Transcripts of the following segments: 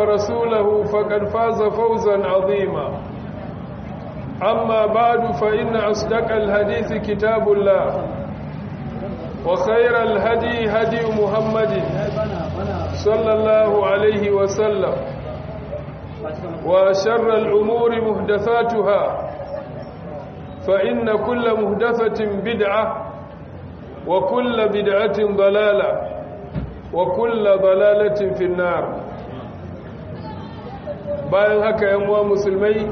ورسوله فقد فاز فوزا عظيما أما بعد فإن أصدق الحديث كتاب الله وخير الهدي هدي محمد صلى الله عليه وسلم وشر الأمور محدثاتها فإن كل محدثة بدعة وكل بدعة ضلالة وكل ضلالة في النار bayan haka yan uwa musulmai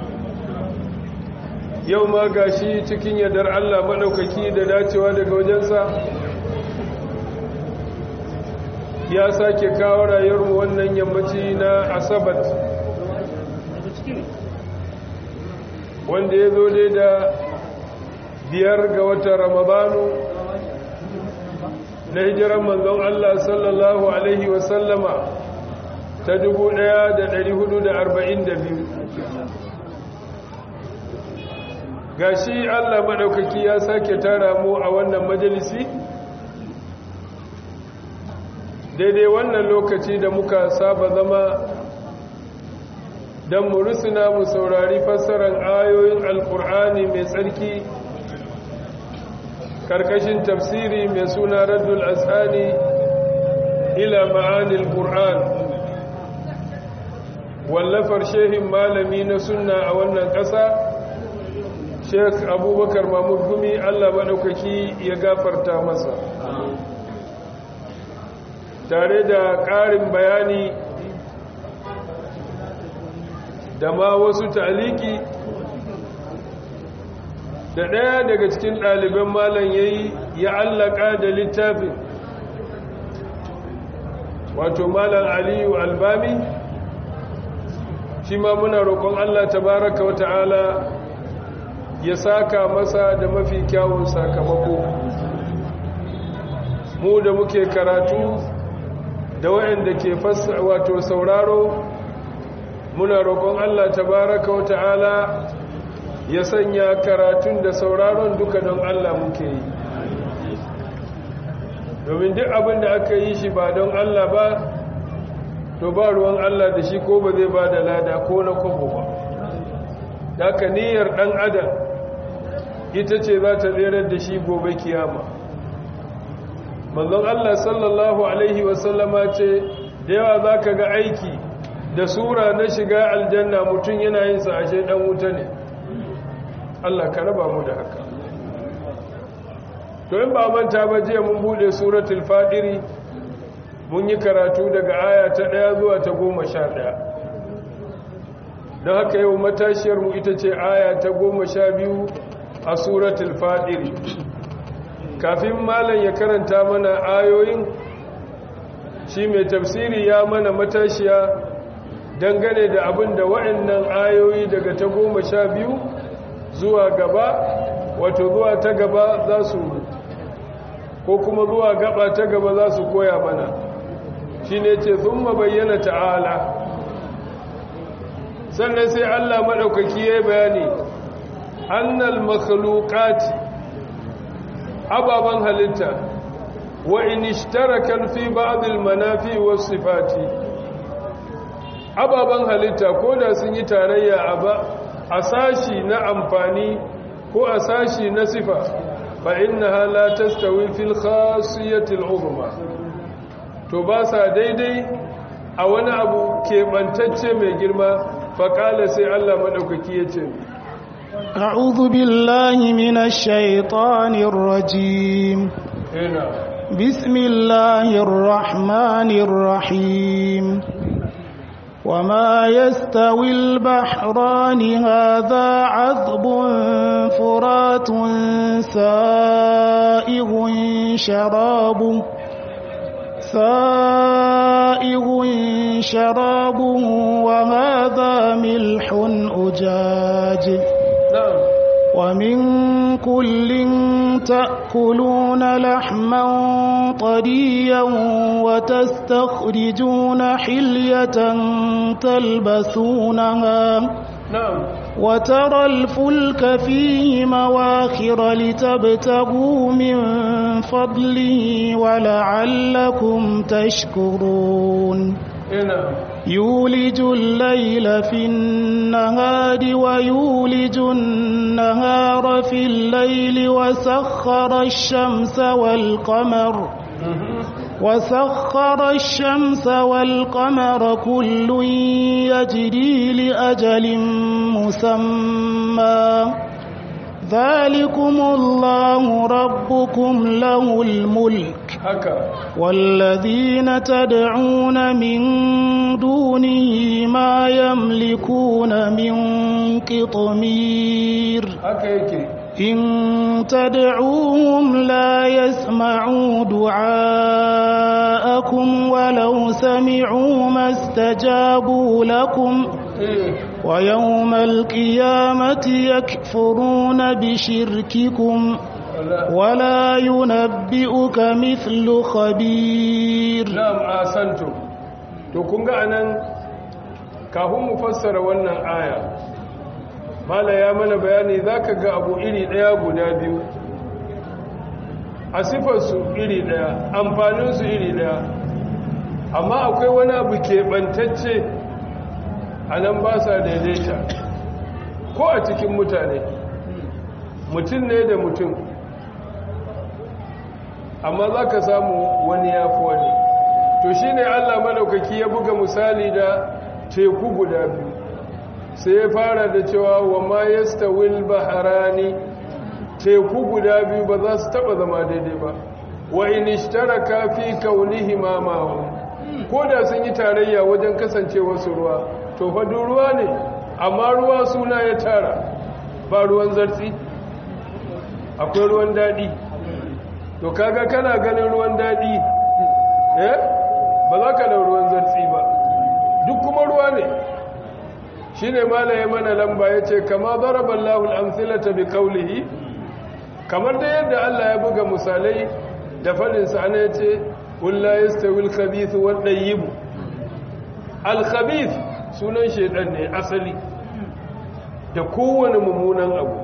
yau ma gashi cikin yardar Allah maɗaukaki da dacewa daga wajensa ya sake kawo rayuwarmu wannan yammaci na asabat wanda ya zo dai da biyar ga watan ramadanu na hijiran manzon Allah sallallahu Alaihi wasallama ta 1442 gashi Allah maɗaukaki ya sake tara mu a wannan majalisi daidai wannan lokaci da muka saba zama don mu rusuna mu saurari fassarar ayoyin alkur'ani mai tsarki karkashin tafsiri mai suna raddul asani ila ma'anil qur'an wallafar shehin malami na sunna a wannan ƙasa sheikh abubakar mahmud gumi allah maɗaukaki ya gafarta masa tare da ƙarin bayani da ma wasu taliki da ɗaya daga cikin ɗaliban malam ya yi ya allaka da littafin wato malam aliyu albami shi ma muna roƙon allah tabaraka wa ta'ala ya saka masa da mafi kyawun sakamako mu da muke karatu da waɗanda ke fasa wato sauraro muna roƙon Allah tabaraka wa ta'ala ya sanya karatun da sauraron duka don Allah muke yi domin duk abin da aka yi shi ba don Allah ba to ba ruwan Allah da shi ko ba zai ba da lada ko na kwabo ba daga niyyar ɗan adam ita ce za ta tserar da shi gobe kiyama manzon Allah sallallahu Alaihi wasallama ce da yawa za ka ga aiki da sura na shiga aljanna mutum yana yin sa ashe dan wuta ne Allah ka raba mu da haka to in ba manta ba jiya mun bude suratul fadiri mun yi karatu daga aya ta 1 zuwa ta 11 don haka yau matashiyar mu ita ce aya ta 12 a suratul fadiri kafin malam ya karanta mana ayoyin shi mai tafsiri ya mana matashiya dangane da abin da wa'annan ayoyi daga ta goma sha biyu zuwa gaba wato zuwa ta gaba za su ko kuma zuwa gaba ta gaba za su koya mana shi ne ce sun bayyana ta'ala sannan sai allah maɗaukaki ya bayani annal makhalukati ababen halitta wa in ishtarakan fi ba'dil manafi was sifati ababen halitta ko da sun yi tarayya a ba a sashi na amfani ko a sashi na sifa fa innaha la tastawi fil khasiyatil uzma to ba sa daidai a wani abu keɓantacce mai girma faƙala sai Allah maɗaukaki ya ce أعوذ بالله من الشيطان الرجيم ina بسم الله الرحمن الرحيم وما يستوي البحران هذا عذب فرات سائغ شرابه سائغ شرابه وهذا ملح أجاج na'am ومن كل تأكلون لحما طريا وتستخرجون حلية تلبسونها na'am وترى الفلك فيه مواخر لتبتغوا من فضله ولعلكم تشكرون ina يولج الليل في النهار ويولج النهار في الليل وسخر الشمس والقمر وسخر الشمس والقمر كل يجري لأجل مسمى ذلكم الله ربكم له الملك haka والذين تدعون من دونه ما يملكون من قطمير haka yake إن تدعوهم لا يسمعوا دعاءكم ولو سمعوا ما استجابوا لكم eh ويوم القيامة يكفرون بشرككم wala ولا ينبئك مثل خبير na'am asantu to kun ga anan kafin mu fassara wannan aya mala ya mana bayani zaka ga abu iri daya guda biyu a sifarsu iri daya amfaninsu iri daya amma akwai wani abu keɓantacce a nan ba sa daidaita ko a cikin mutane mutum ne da mutum amma za ka samu wani ya fi wani to shi ne allah maɗaukaki ya buga misali da teku guda biyu sai ya fara da cewa wa ma yasta wil baharani teku guda biyu ba za su taɓa zama daidai ba wa in ishtaraka fi kaunihima ma'ahum ko da sun yi tarayya wajen kasancewa su ruwa to fa duk ruwa ne amma ruwa suna ya tara ba ruwan zartsi akwai ruwan daɗi to kaga kana ganin ruwan daɗi eh ba za ka da ruwan zartsi ba duk kuma ruwa ne shi ne malaye mana lamba ya ce kama zaraban lahul amsilata bi kaulihi kamar da yadda Allah ya buga misalai da faɗinsa ana ya ce ƙulla ya stawil khabithu wadda yibu al-khabith sunan shaidan ne asali da kowane mummunan abu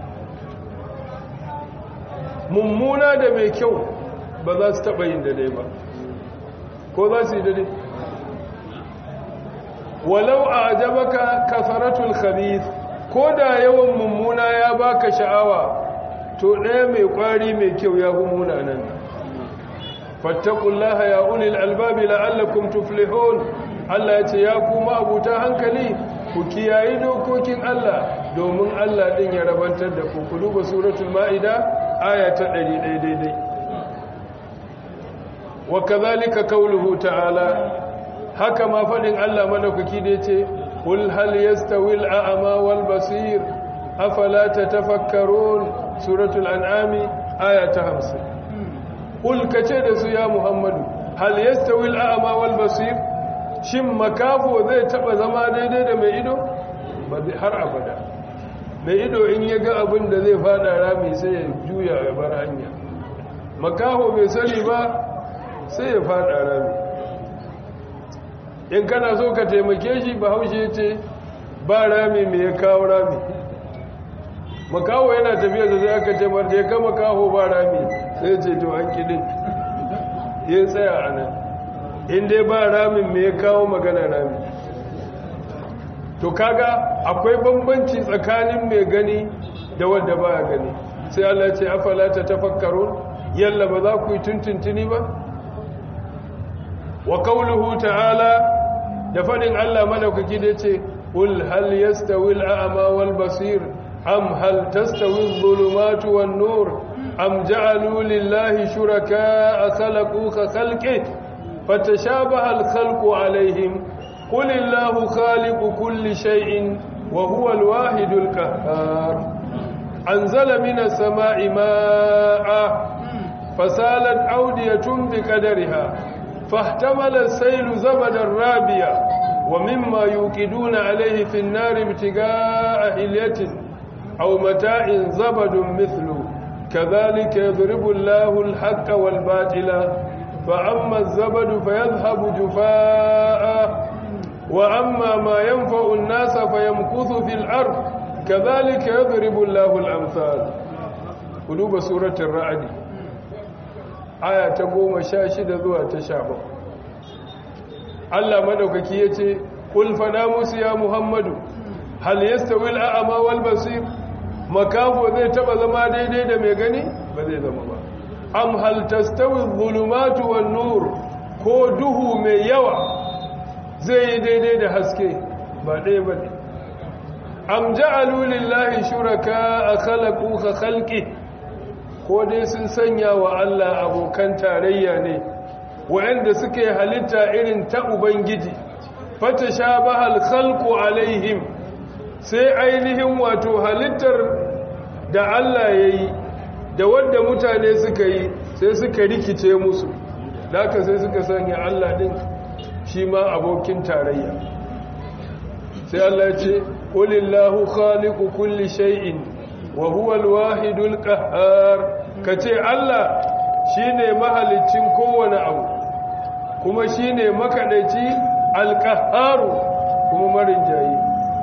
mummuna da mai kyau ba za su taɓa yin daidai ba ko za su yi daidai walau a ajabaka kasaratul khabith ko da yawan mummuna ya baka sha'awa to ɗaya mai ƙwari mai kyau ya fi munanan fattakullaha ya ulil albabi la'allakum tuflihun Allah ya ce ya kuma abuta hankali ku kiyayi dokokin Allah domin Allah ɗin ya rabantar da ku ku duba suratul ma'ida aya ta 100 daidai wa kadhalika qawluhu ta'ala haka ma fadin Allah madaukaki da yace kul hal yastawi al-a'ma wal basir afala tatafakkarun suratul an'ami aya ta 50 kul kace da su ya muhammadu hal yastawi al-a'ma wal basir shin makafo zai taba zama daidai da mai ido ba har abada mai ido in ya ga abin da zai fada rami sai ya juya ya bar hanya makaho bai sani ba sai ya fada rami in kana so ka taimake shi ba haushe ce ba rami mai ya kawo rami makaho yana tafiya da zai aka taimar da ya kama kaho ba rami sai ce to an kidin ya tsaya a nan in dai ba ramin mai ya kawo magana rami to kaga akwai bambanci tsakanin mai gani da wadda ba gani sai Allah ce afala ta tafakkarun yalla ba za ku yi tuntuntuni ba wa qawluhu ta'ala da fadin Allah madaukaki da yace qul hal yastawi al-a'ma wal basir am hal tastawi adh-dhulumatu wan nur am ja'alu lillahi shuraka'a khalaqu ka khalqihi fatashabaha al-khalqu alayhim قل الله خالق كل شيء وهو الواحد القهار أنزل من السماء ماء فسالت أودية بقدرها فاحتمل السيل زبدا رابيا ومما يوقدون عليه في النار ابتغاء هلية أو متاع زبد مثله كذلك يضرب الله الحق والباطل فأما الزبد فيذهب جفاء وأما ما ينفع الناس فيمكث في الأرض كذلك يضرب الله الأمثال قلوب سورة الرعد آية تقوم شاشدة ذوى تشابه Allah madaukaki yace kul fada musu ya Muhammadu hal yastawi al-a'ma wal basir makafo zai taba zama daidai da mai gani ba zai zama ba am hal tastawi adh-dhulumatu wan nur ko duhu mai yawa zai yi daidai da haske ba ɗaya ba ne am ja'alu lillahi shuraka khalaqu ka khalqi ko dai sun sanya wa Allah abokan tarayya ne wa'anda suke halitta irin ta ubangiji fatashabaha al-khalqu alaihim sai ainihin wato halittar da Allah yayi da wanda mutane suka yi sai suka rikice musu laka sai suka sanya Allah din shi ma abokin tarayya sai Allah ya ce qulillahu khaliqu kulli shay'in wa huwa al-wahidul qahhar kace Allah shine mahaliccin kowane abu kuma shine makadaici al-qahhar kuma marinjayi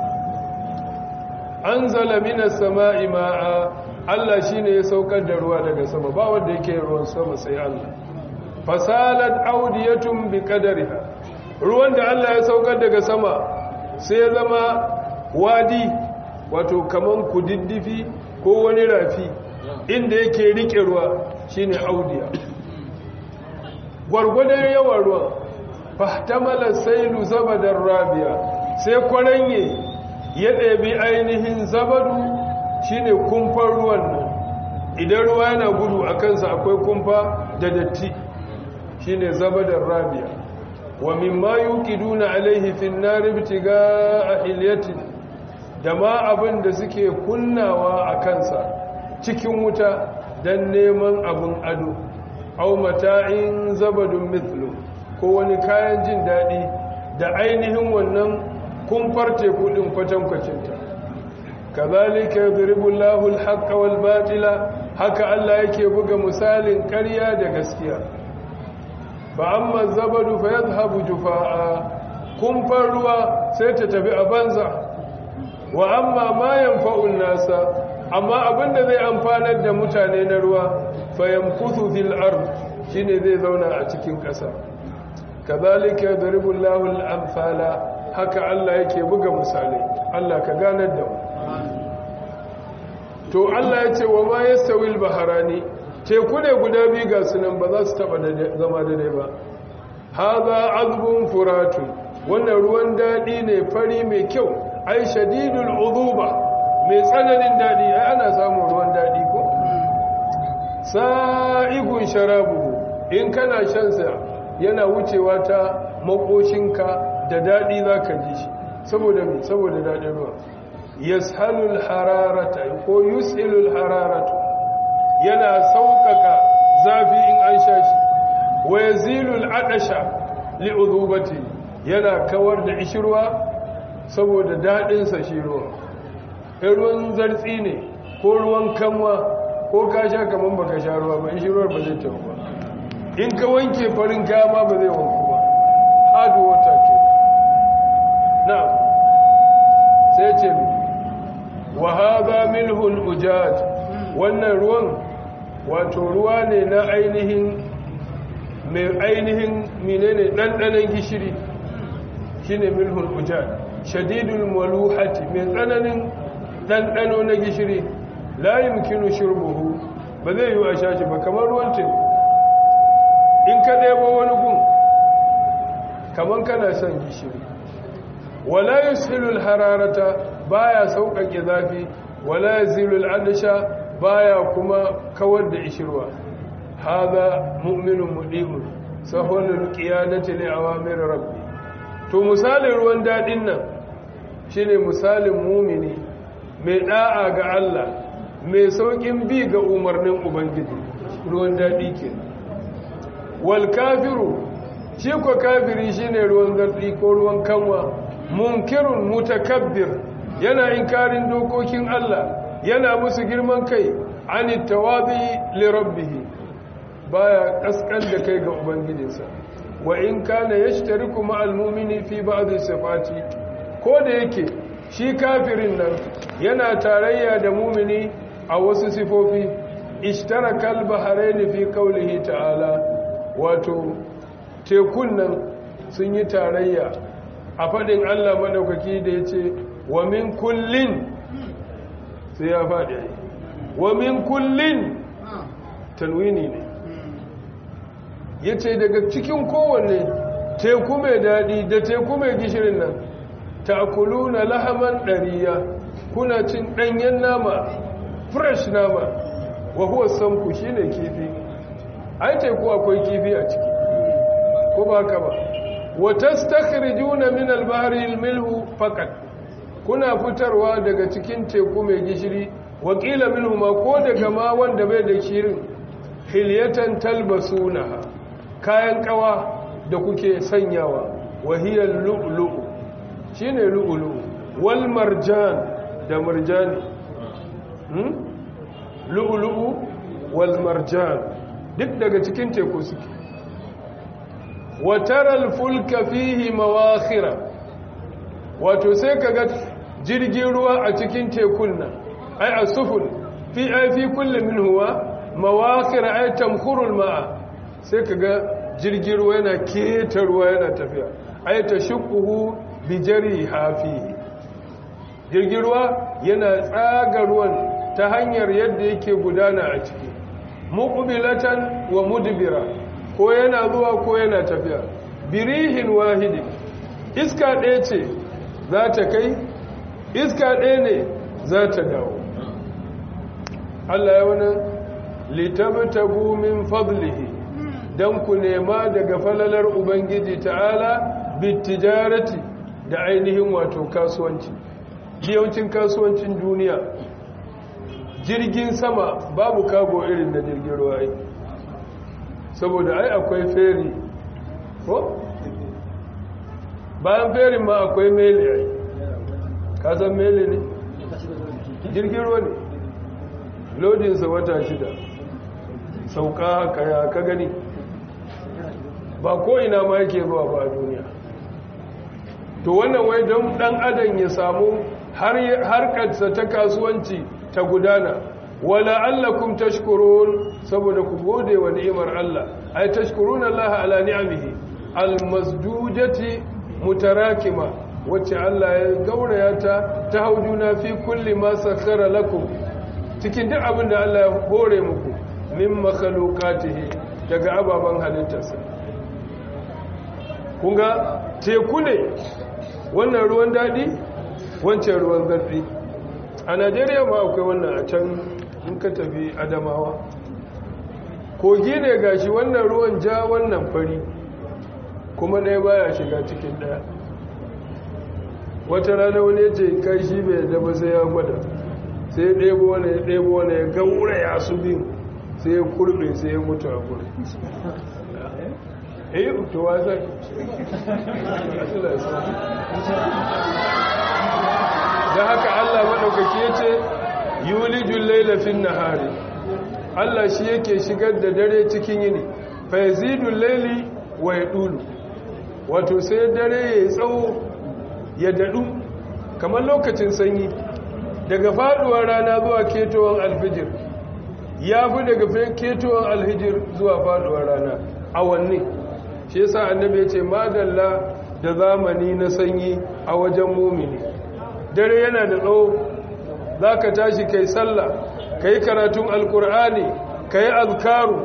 anzala minas sama'i ma'a Allah shine ya saukar da ruwa daga sama ba wanda yake ruwan sama sai Allah fasalat audiyatun bi qadariha ruwan da Allah ya saukar daga sama sai ya zama wadi wato kaman kudiddifi ko wani rafi inda yake rike ruwa shine audiya gwargwadon yawan ruwan fahtamala sailu zabadar rabiya sai kwaranye ya ɗabi ainihin zabadu shine kumfar ruwan nan idan ruwa yana gudu a kansa akwai kumfa da datti shine zabadar rabiya wa mimma yuqiduna alaihi fin nar ibtigaa hilyatin da ma abin da suke kunnawa a kansa cikin wuta dan neman abin ado aw mata'in zabadun mithlu ko wani kayan jin dadi da ainihin wannan kumfar teku din kwatankwacinta kazalika yadribu Allahu al-haqqa wal batila haka Allah yake buga misalin ƙarya da gaskiya fa amma zabadu fa yadhhabu jufaa kumfar ruwa sai ta tafi a banza wa amma ma yanfa'u nasa amma abinda zai amfanar da mutane na ruwa fa yamkuthu fil ard shine zai zauna a cikin ƙasa kazalika yadribu Allahu al-amsala haka Allah yake buga misalai Allah ka ganar da mu to Allah ya ce wa ma yastawil baharani teku ne guda biyu ga sunan ba za su taba zama daidai ba haza azbun furatu wannan ruwan dadi ne fari mai kyau ai shadidul uduba mai tsananin dadi ai ana samun ruwan dadi ko sa'igun sharabu in kana shan sa yana wucewa ta makoshinka da dadi zaka ji shi saboda me saboda dadin ruwa yashalul hararata ko yusilul hararata yana sauƙaƙa zafi in an sha shi wa yazilul adasha li'udubati yana kawar da ishirwa saboda dadin sa shi ruwa in ruwan zartsi ne ko ruwan kanwa ko ka sha kaman baka sha ruwa ba ishirwar ba zai tafi ba in ka wanke farin kaya ma ba zai wanku ba hard water ke na sai ce wa hadha milhun ujaj wannan ruwan wato ruwa ne na ainihin mai ainihin menene ɗanɗanen gishiri shine milhul ujaj shadidul maluhati mai tsananin ɗanɗano na gishiri la yumkinu shurbuhu ba zai yi a shashi ba kamar ruwan teku in ka ɗebo wani gun kamar kana son gishiri wala yushilul hararata baya sauƙaƙe zafi wala yazilul adasha baya kuma kawar da ishirwa hada mu'minun mudimun sahulul qiyadati li awamir rabbi to misalin ruwan dadin nan shine misalin mumini mai da'a ga Allah mai saukin bi ga umarnin ubangiji ruwan dadi ke wal kafiru shi ko kafiri shine ruwan zardi ko ruwan kanwa munkirun mutakabbir yana inkarin dokokin Allah yana musu girman kai ani tawabi li rabbih baya kaskan da kai ga ubangijinsa wa in kana yashtariku ma'al mu'mini fi ba'd sifati ko da yake shi kafirin nan yana tarayya da mu'mini a wasu sifofi ishtarakal bahrain fi qawlihi ta'ala wato tekun nan sun yi tarayya a faɗin Allah maɗaukaki da ya ce wa min kullin sai ya faɗi wa min kullin tanwini ne ya ce daga cikin kowanne teku mai daɗi da teku mai gishirin nan ta na lahaman ɗariya kuna cin ɗanyen nama fresh nama wa huwa samku shi ne kifi ai teku akwai kifi a ciki ko ba ka ba wata stakhrijuna min albahri almilhu faqat kuna fitarwa daga cikin teku mai gishiri wakila minhu ma ko daga ma wanda bai da shirin hilyatan talbasunaha kayan kawa da kuke sanyawa wahiyar lu'lu'u shine lu'lu'u wal marjan da marjani hmm? lu'lu'u wal marjan duk daga cikin teku suke wataral fulka fihi mawakhira wato sai kaga jirgin ruwa a cikin tekun nan ai asufun fi ai fi kulli minhuwa mawakhira ai tamkhurul ma'a sai kaga jirgin ruwa yana keta ruwa yana tafiya ai tashuquhu bi jari hafi jirgin ruwa yana tsaga ruwan ta hanyar yadda yake gudana a ciki muqbilatan wa mudbira ko yana zuwa ko yana tafiya birihin wahidi iska ɗaya ce za ta kai iska ɗaya ne za ta dawo Allah ya wani litabtagu min fadlihi dan ku nema daga falalar ubangiji ta'ala bitijarati da ainihin wato kasuwanci yawancin kasuwancin duniya jirgin sama babu kago irin da jirgin ruwa ai saboda ai akwai feri ko bayan ferin ma akwai mele ai ka san mele ne jirgin ruwa ne lodinsa wata shida sauka haka ya ka gani ba ko ina ma yake zuwa ba a duniya to wannan wai don dan adam ya samu harkarsa ta kasuwanci ta gudana wala allakum tashkurun saboda ku gode wa ni'imar Allah ay tashkuruna Allah ala ni'amihi almasdujati mutarakima wacce Allah ya gauraya ta ta haujuna fi kulli ma sakhara lakum cikin duk abin da Allah ya hore muku min makhluqatihi daga ababan halittarsa kun ga teku ne wannan ruwan dadi wancan ruwan zarfi a Najeriya ma akwai wannan a can in ka tafi Adamawa kogi ne gashi wannan ruwan ja wannan fari kuma ɗaya baya shiga cikin ɗaya wata rana wani ya ce kai shi bai daba sai ya gwada sai ya ɗebo wani ya ɗebo wani ya gaura ya su biyu sai ya kurbe sai ya mutu a kuri eh to wasa da haka Allah maɗaukaki ya ce yulijul lailafin nahari Allah shi yake shigar da dare cikin yini fa yazidul laili wa yadulu wato sai dare ya tsawo ya dadu kamar lokacin sanyi daga faduwar rana zuwa ketowar alfijir ya fi daga ketowar alhijir zuwa faduwar rana awanni shi yasa annabi ya ce madalla da zamani na sanyi a wajen mumini dare yana da tsawo za ka tashi kai sallah ka yi karatun alkur'ani ka yi azkaru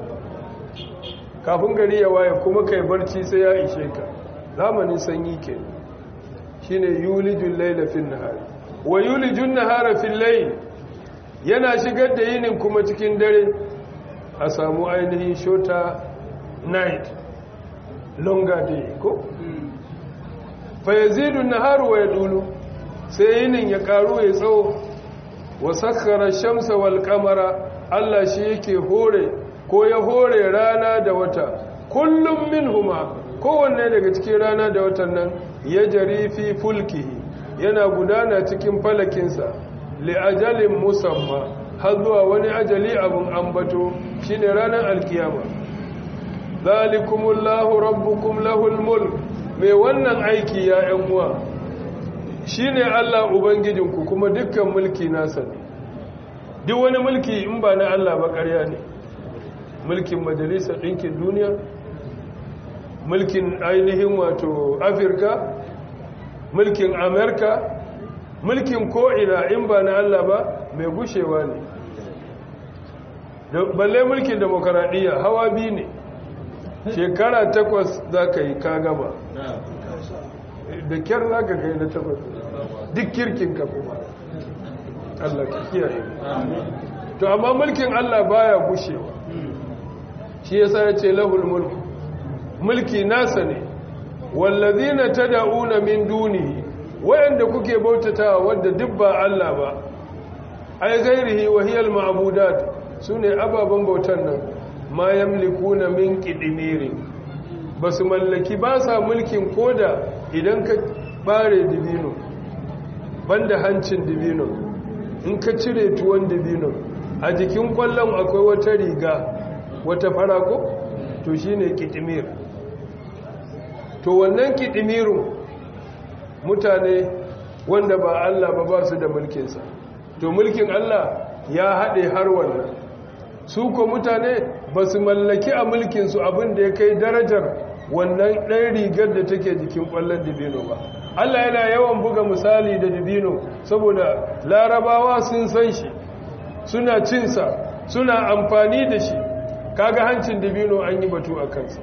kafin gari ya waye kuma kai barci sai ya ishe ka zamanin sanyi ke shi ne yulijun laila fin nahari wa yulijun nahara fin lail yana shigar da yinin kuma cikin dare a samu ainihin shota night longer day ko fa yazidun naharu wa yadulu sai yinin ya karu ya tsawo wa sakhara shamsa wal qamara Allah shi yake hore ko ya hore rana da wata kullum minhuma kowanne daga cikin rana da watan nan ya jari fi fulkihi yana gudana cikin falakinsa li ajalin musamma har zuwa wani ajali abun ambato shine ranar alkiyama zalikumullahu rabbukum lahul mulk mai wannan aiki ya yan uwa shine Allah ubangijinku kuma dukkan mulki nasa ne duk wani mulki in ba na Allah ba ƙarya ne mulkin majalisar ɗinkin duniya mulkin ainihin wato afirka mulkin amerika mulkin ko'ina in ba na allah ba mai gushewa ne balle mulkin demokaradiyya hawa biyu ne shekara takwas za ka yi ka gama da kyar za ka kai na takwas duk kirkin ka kuma allah ka kiyaye to amma mulkin allah baya gushewa shi yasa ya ce lahul mulku mulki nasa ne wallazina tad'una min dunihi wayanda kuke bautatawa wanda duk ba Allah ba ai ghairihi wa hiya al-ma'budat sune ababan bautan nan ma yamlikuna min qidmiri basu mallaki ba sa mulkin koda idan ka bare dibino banda hancin dibino in ka cire tuwon dibino a jikin kwallon akwai wata riga wata farako to shine qidmir to wannan qidmirun mutane wanda ba Allah ba ba su da mulkinsa to mulkin Allah ya haɗe har wannan su ko mutane ba su mallaki a mulkinsu abin da ya kai darajar wannan ɗan rigar da take jikin ƙwallon dibino ba Allah yana yawan buga misali da dibino saboda larabawa sun san shi suna cinsa suna amfani da shi kaga hancin dibino an yi batu a kansa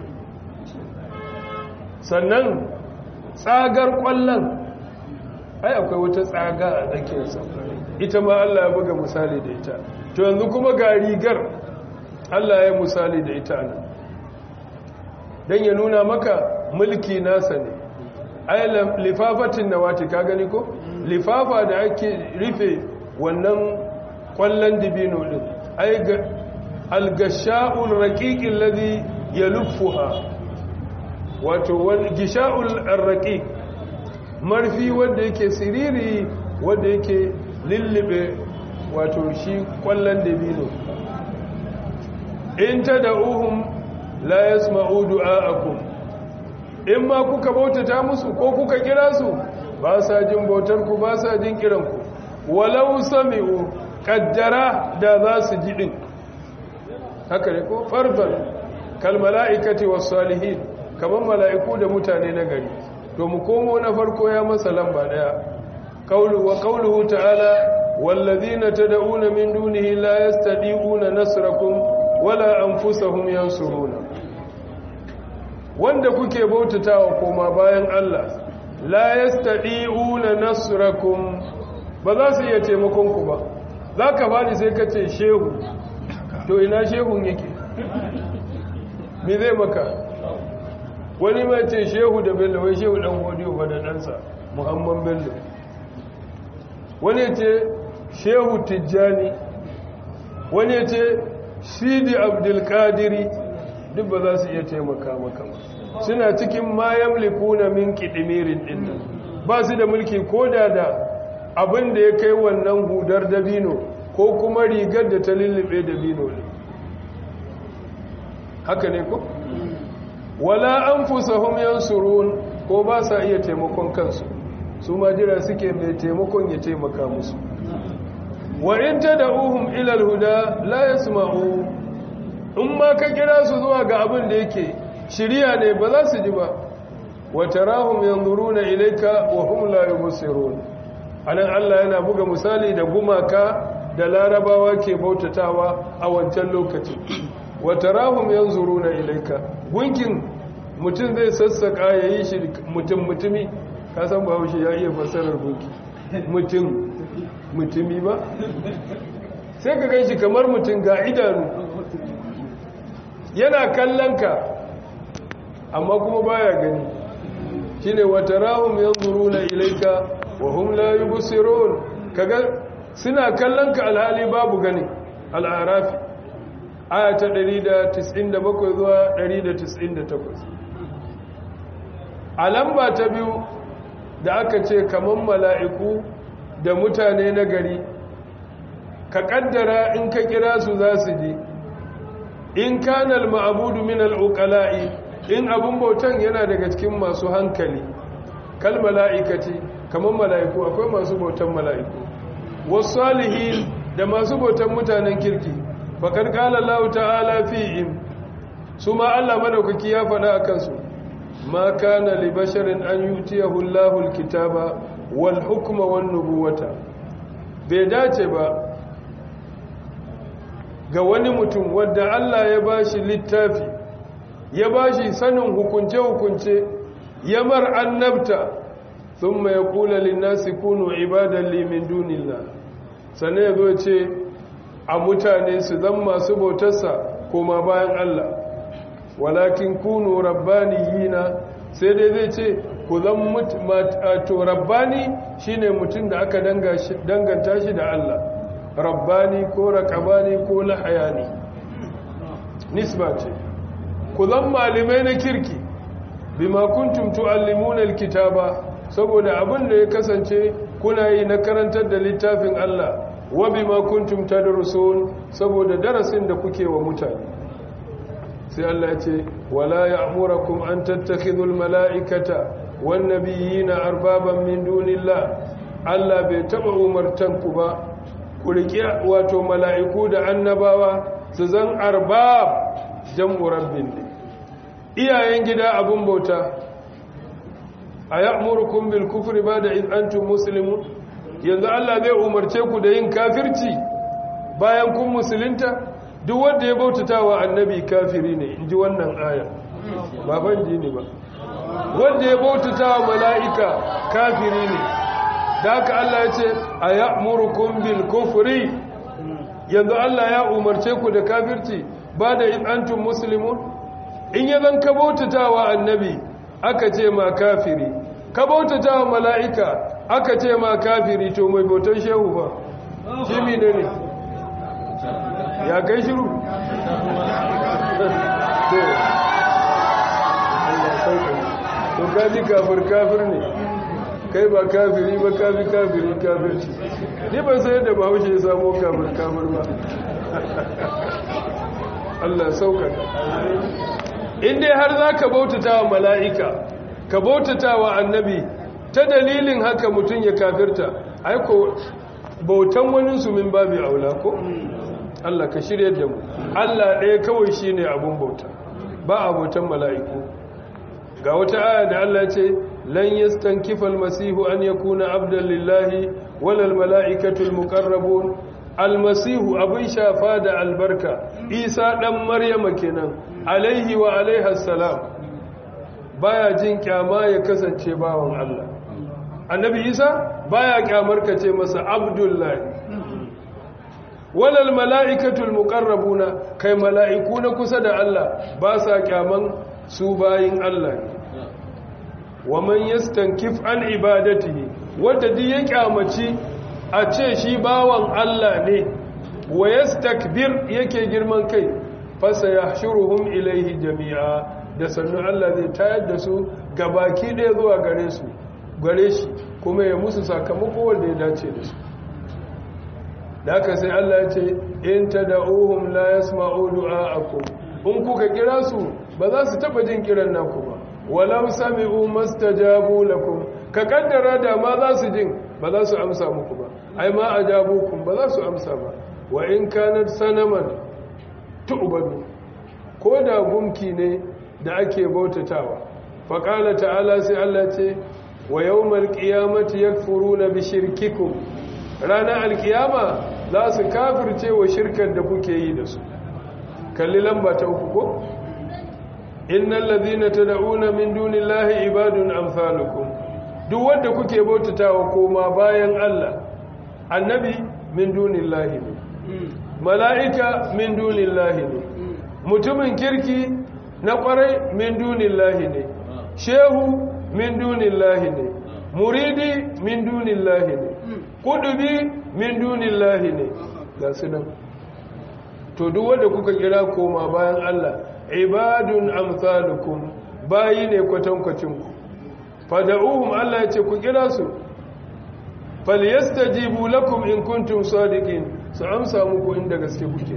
sannan tsagar kwallon ai akwai wata tsaga a tsakiyarsa ita ma Allah ya buga misali da ita to yanzu kuma ga rigar Allah ya misali da ita nan don ya nuna maka mulki nasa ne ai lifafatin nawati ka gani ko lifafa da ake rufe wannan kwallon dibino din ai algasha'ul raqiqil ladhi yaluffuha wato gisha'ul arraqiq marfi wanda yake siriri wanda yake lullube wato shi kwallon dabino in tad'uhum la yasma'u du'a'akum in ma kuka bautata musu ko kuka kira su ba sa jin bautar ku ba sa jin kiran ku walau sami'u qaddara da za su ji din haka ne ko fardan kal mala'ikati was salihin kamar mala'iku da mutane na gari to mu komo na farko ya masa lamba daya qawlu wa qawluhu ta'ala wallazina tad'una min dunihi la yastadi'una nasrakum wala anfusahum yansuruna wanda kuke bautatawa koma bayan Allah la yastadi'una nasrakum ba za su iya taimakon ku ba zaka bani sai ka ce shehu to ina shehun yake me zai maka wani mai ce shehu da bello wai shehu dan godiyo ba da ɗansa muhammad bello wani ce shehu tijjani wani ce sidi abdulkadiri duk ba za su iya taimaka maka ba suna cikin mayan likuna min kiɗimirin ɗin ba su da mulki ko da da abin da ya kai wannan hudar dabino ko kuma rigar da ta lullube dabino ne haka ne ko? wala an fusahum yansurun ko ba sa iya taimakon kansu su ma jira suke mai taimakon ya taimaka musu wa in tad'uhum ila al-huda la yasma'u in ma ka kira su zuwa ga abin da yake shiriya ne ba za su ji ba wa tarahum yanzuruna ilayka wa hum la yubsirun anan Allah yana buga misali da gumaka da larabawa ke bautatawa a wancan lokacin wa tarahum yanzuruna ilayka gunkin mutum zai sassaka ya yi shi mutum mutumi ka san ba shi ya iya fassarar gunki mutum mutumi ba sai ka gan shi kamar mutum ga idanu yana kallon ka amma kuma baya gani shine wata rahum yanzuruna ilayka wa hum la yubsirun kaga suna kallon ka alhali babu gani al'arafi aya ta 197 zuwa 198 a lamba ta biyu da aka ce kaman mala'iku da mutane na gari ka kaddara in ka kira su za su ji in kanal ma'abudu min al'uƙala'i in abin bautan yana daga cikin masu hankali kal mala'ikati kaman mala'iku akwai masu bautan mala'iku wasu salihin da masu bautan mutanen kirki bakar ƙala Allah ta'ala fi'im su ma Allah madaukaki ya faɗa a kansu ma kana li basharin an yutiyahu Allahu alkitaba wal hukma wan nubuwata bai dace ba ga wani mutum wanda Allah ya bashi littafi ya bashi sanin hukunce hukunce ya mar annabta thumma yaqulu lin nasi kunu ibadan li min dunillah sannan yazo ce a mutane su zan masu bautarsa koma bayan Allah walakin kunu rabbaniyina sai dai zai ce ku zan to rabbani shine mutum da aka danganta shi da Allah rabbani ko raqabani ko lahayani nisba ce ku zan malimai na kirki bima kuntum tuallimuna alkitaba saboda abin da ya kasance kuna yi na karantar da littafin Allah wa bima kuntum tadrusun saboda darasin da kuke wa mutane sai Allah ya ce wala ya'murakum an tattakhidul mala'ikata wan nabiyina arbaban min dunillah Allah bai taba umartan ku ba ku riƙe wato mala'iku da annabawa su zan arbab jam'u rabbin iyayen gida abun bauta aya'murukum bil kufri ba'da id antum muslimun yanzu Allah zai umarce ku da yin kafirci bayan kun musulunta duk wanda ya bautata wa annabi kafiri ne inji wannan aya ba ban ji ne ba wanda ya bautata wa mala'ika kafiri ne da haka Allah ya ce a ya'murukum bil kufri yanzu Allah ya umarce ku da kafirci ba da in antum muslimun in ya zan ka bautata wa annabi aka ce ma kafiri ka bautata wa mala'ika aka ce ma kafiri to mai bautan shehu ba shi ne ne ya kai shiru to kaji kafir kafir ne kai ba kafiri ba kafi kafiri kafirci ni ban sai yadda bahaushe ya samo kafir kafir ba Allah saukaka in dai har za ka bautata wa mala'ika ka bautata wa annabi ta dalilin haka mutum ya kafirta aiko bautan wani su min babi aula ko Allah ka shirya da mu Allah ɗaya kawai shi ne abun bauta ba a bautan mala'iku ga wata aya da Allah ce lan yastankifa almasihu an yakuna abdan lillahi walal mala'ikatul muqarrabun almasihu abin shafa da albarka isa dan maryama kenan alaihi wa alaiha salam baya jin kyama ya kasance bawan Allah annabi isa baya kyamar ka ce masa abdullahi walal mala'ikatul muqarrabuna kai mala'iku na kusa da Allah ba sa kyaman su bayin Allah wa man yastankif an ibadatihi wanda duk ya kyamaci a ce shi bawan Allah ne wa yastakbir yake girman kai fasa yahshuruhum ilaihi jami'a da sannu Allah zai tayar da su gabaki ɗaya zuwa gare su gare shi kuma ya musu sakamako wanda ya dace da su da haka sai Allah ya ce in tad'uhum la yasma'u du'a'akum in kuka kira su ba za su taba jin kiran naku ba walau sami'u mastajabu lakum ka kaddara da ma za su jin ba za su amsa muku ba ai ma ajabukum ba za su amsa ba wa in kanat sanaman tu'badu ko da gumki ne da ake bautatawa fa qala ta'ala sai Allah ce wa yawmal qiyamati yakfuruna bi shirkikum ranar alkiyama za su kafirce wa shirkar da kuke yi da su kalli lamba ta uku ko innal ladhina tad'una min dunillahi ibadun amsalukum duk wanda kuke bautatawa koma bayan Allah annabi min dunillahi ne mala'ika min dunillahi ne mutumin kirki na kwarai min dunillahi ne shehu min dunillahi ne muridi min dunillahi ne kudubi min dunillahi ne ga su nan to duk wanda kuka kira koma bayan Allah ibadun amsalukum bayi ne kwatankwacin ku fada'uhum Allah ya ce ku kira su falyastajibu lakum in kuntum sadiqin su amsa muku inda gaske kuke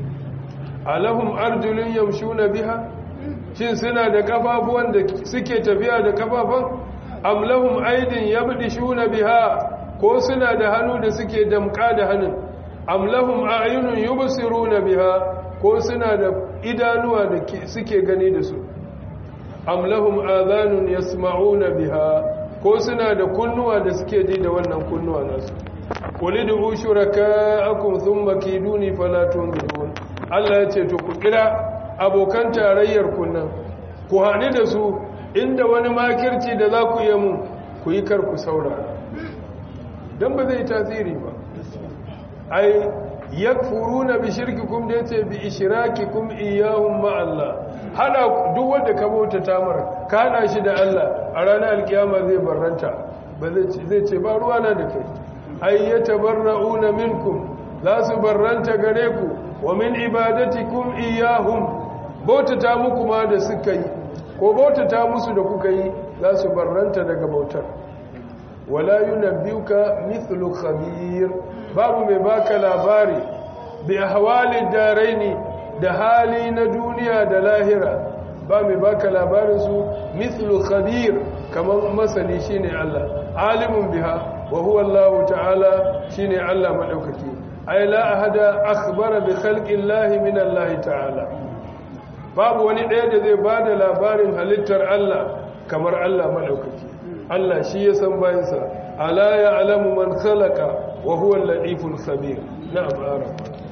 alahum arjulun yamshuna biha shin suna da kafafuwan da suke tafiya da kafafan am lahum aydin yabdishuna biha ko suna da hannu da suke damka da hannun am lahum a'yunun yubsiruna biha ko suna da idanuwa da suke gani da su am lahum adhanun yasma'una biha ko suna da kunnuwa da suke ji da wannan kunnuwa nasu qulidu shuraka'akum thumma kiduni fala tunzirun Allah ya ce to ku kira abokan tarayyar kunnan ku hani da su inda wani makirci da za ku yi mun ku yi kar ku saura dan ba zai tasiri ba ai yakfuruna bi shirkikum da yace bi ishrakikum iyyahum ma Allah hada duk wanda ka bauta tamar ka hada shi da Allah a ranar alkiyama zai barranta ba zai ce ba ruwa na da kai ay yatabarrauna minkum za su barranta gare ku wa min ibadatikum iyyahum bautata muku ma da suka yi ko bautata musu da kuka yi za su barranta daga bautar wala yunabbiuka mithlu khabir babu mai baka labari bi ahwalid daraini da hali na duniya da lahira ba mai baka labarin su mithlu khabir kaman masani shine Allah alimun biha wa huwa Allah ta'ala shine Allah madaukaki ay la ahada akhbara bi khalqi Allah min Allah ta'ala babu wani ɗaya da zai bada labarin halittar Allah kamar Allah madaukaki Allah shi ya san bayansa ala ya'lamu man khalaqa wa huwa al-latiful khabir na'am arab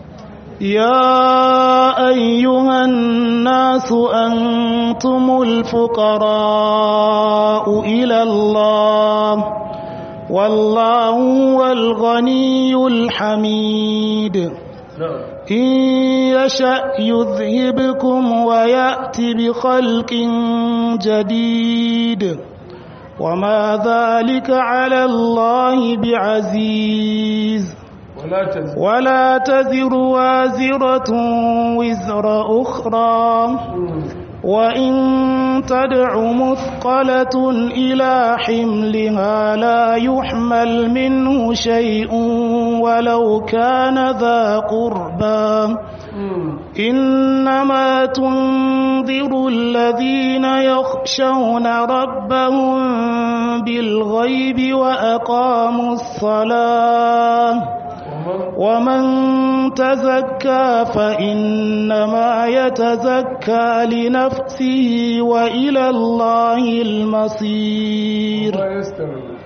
يا أيها الناس أنتم الفقراء إلى الله والله هو الغني الحميد na'am إن يشأ يذهبكم ويأتي بخلق جديد وما ذلك على الله بعزيز wala tazid ولا تزر وازرة وزر أخرى وإن تدع مثقلة إلى حملها لا يحمل منه شيء ولو كان ذا قربى إنما تنذر الذين يخشون ربهم بالغيب وأقاموا الصلاة ومن تزكى فإنما يتزكى لنفسه وإلى الله المصير ma yastawi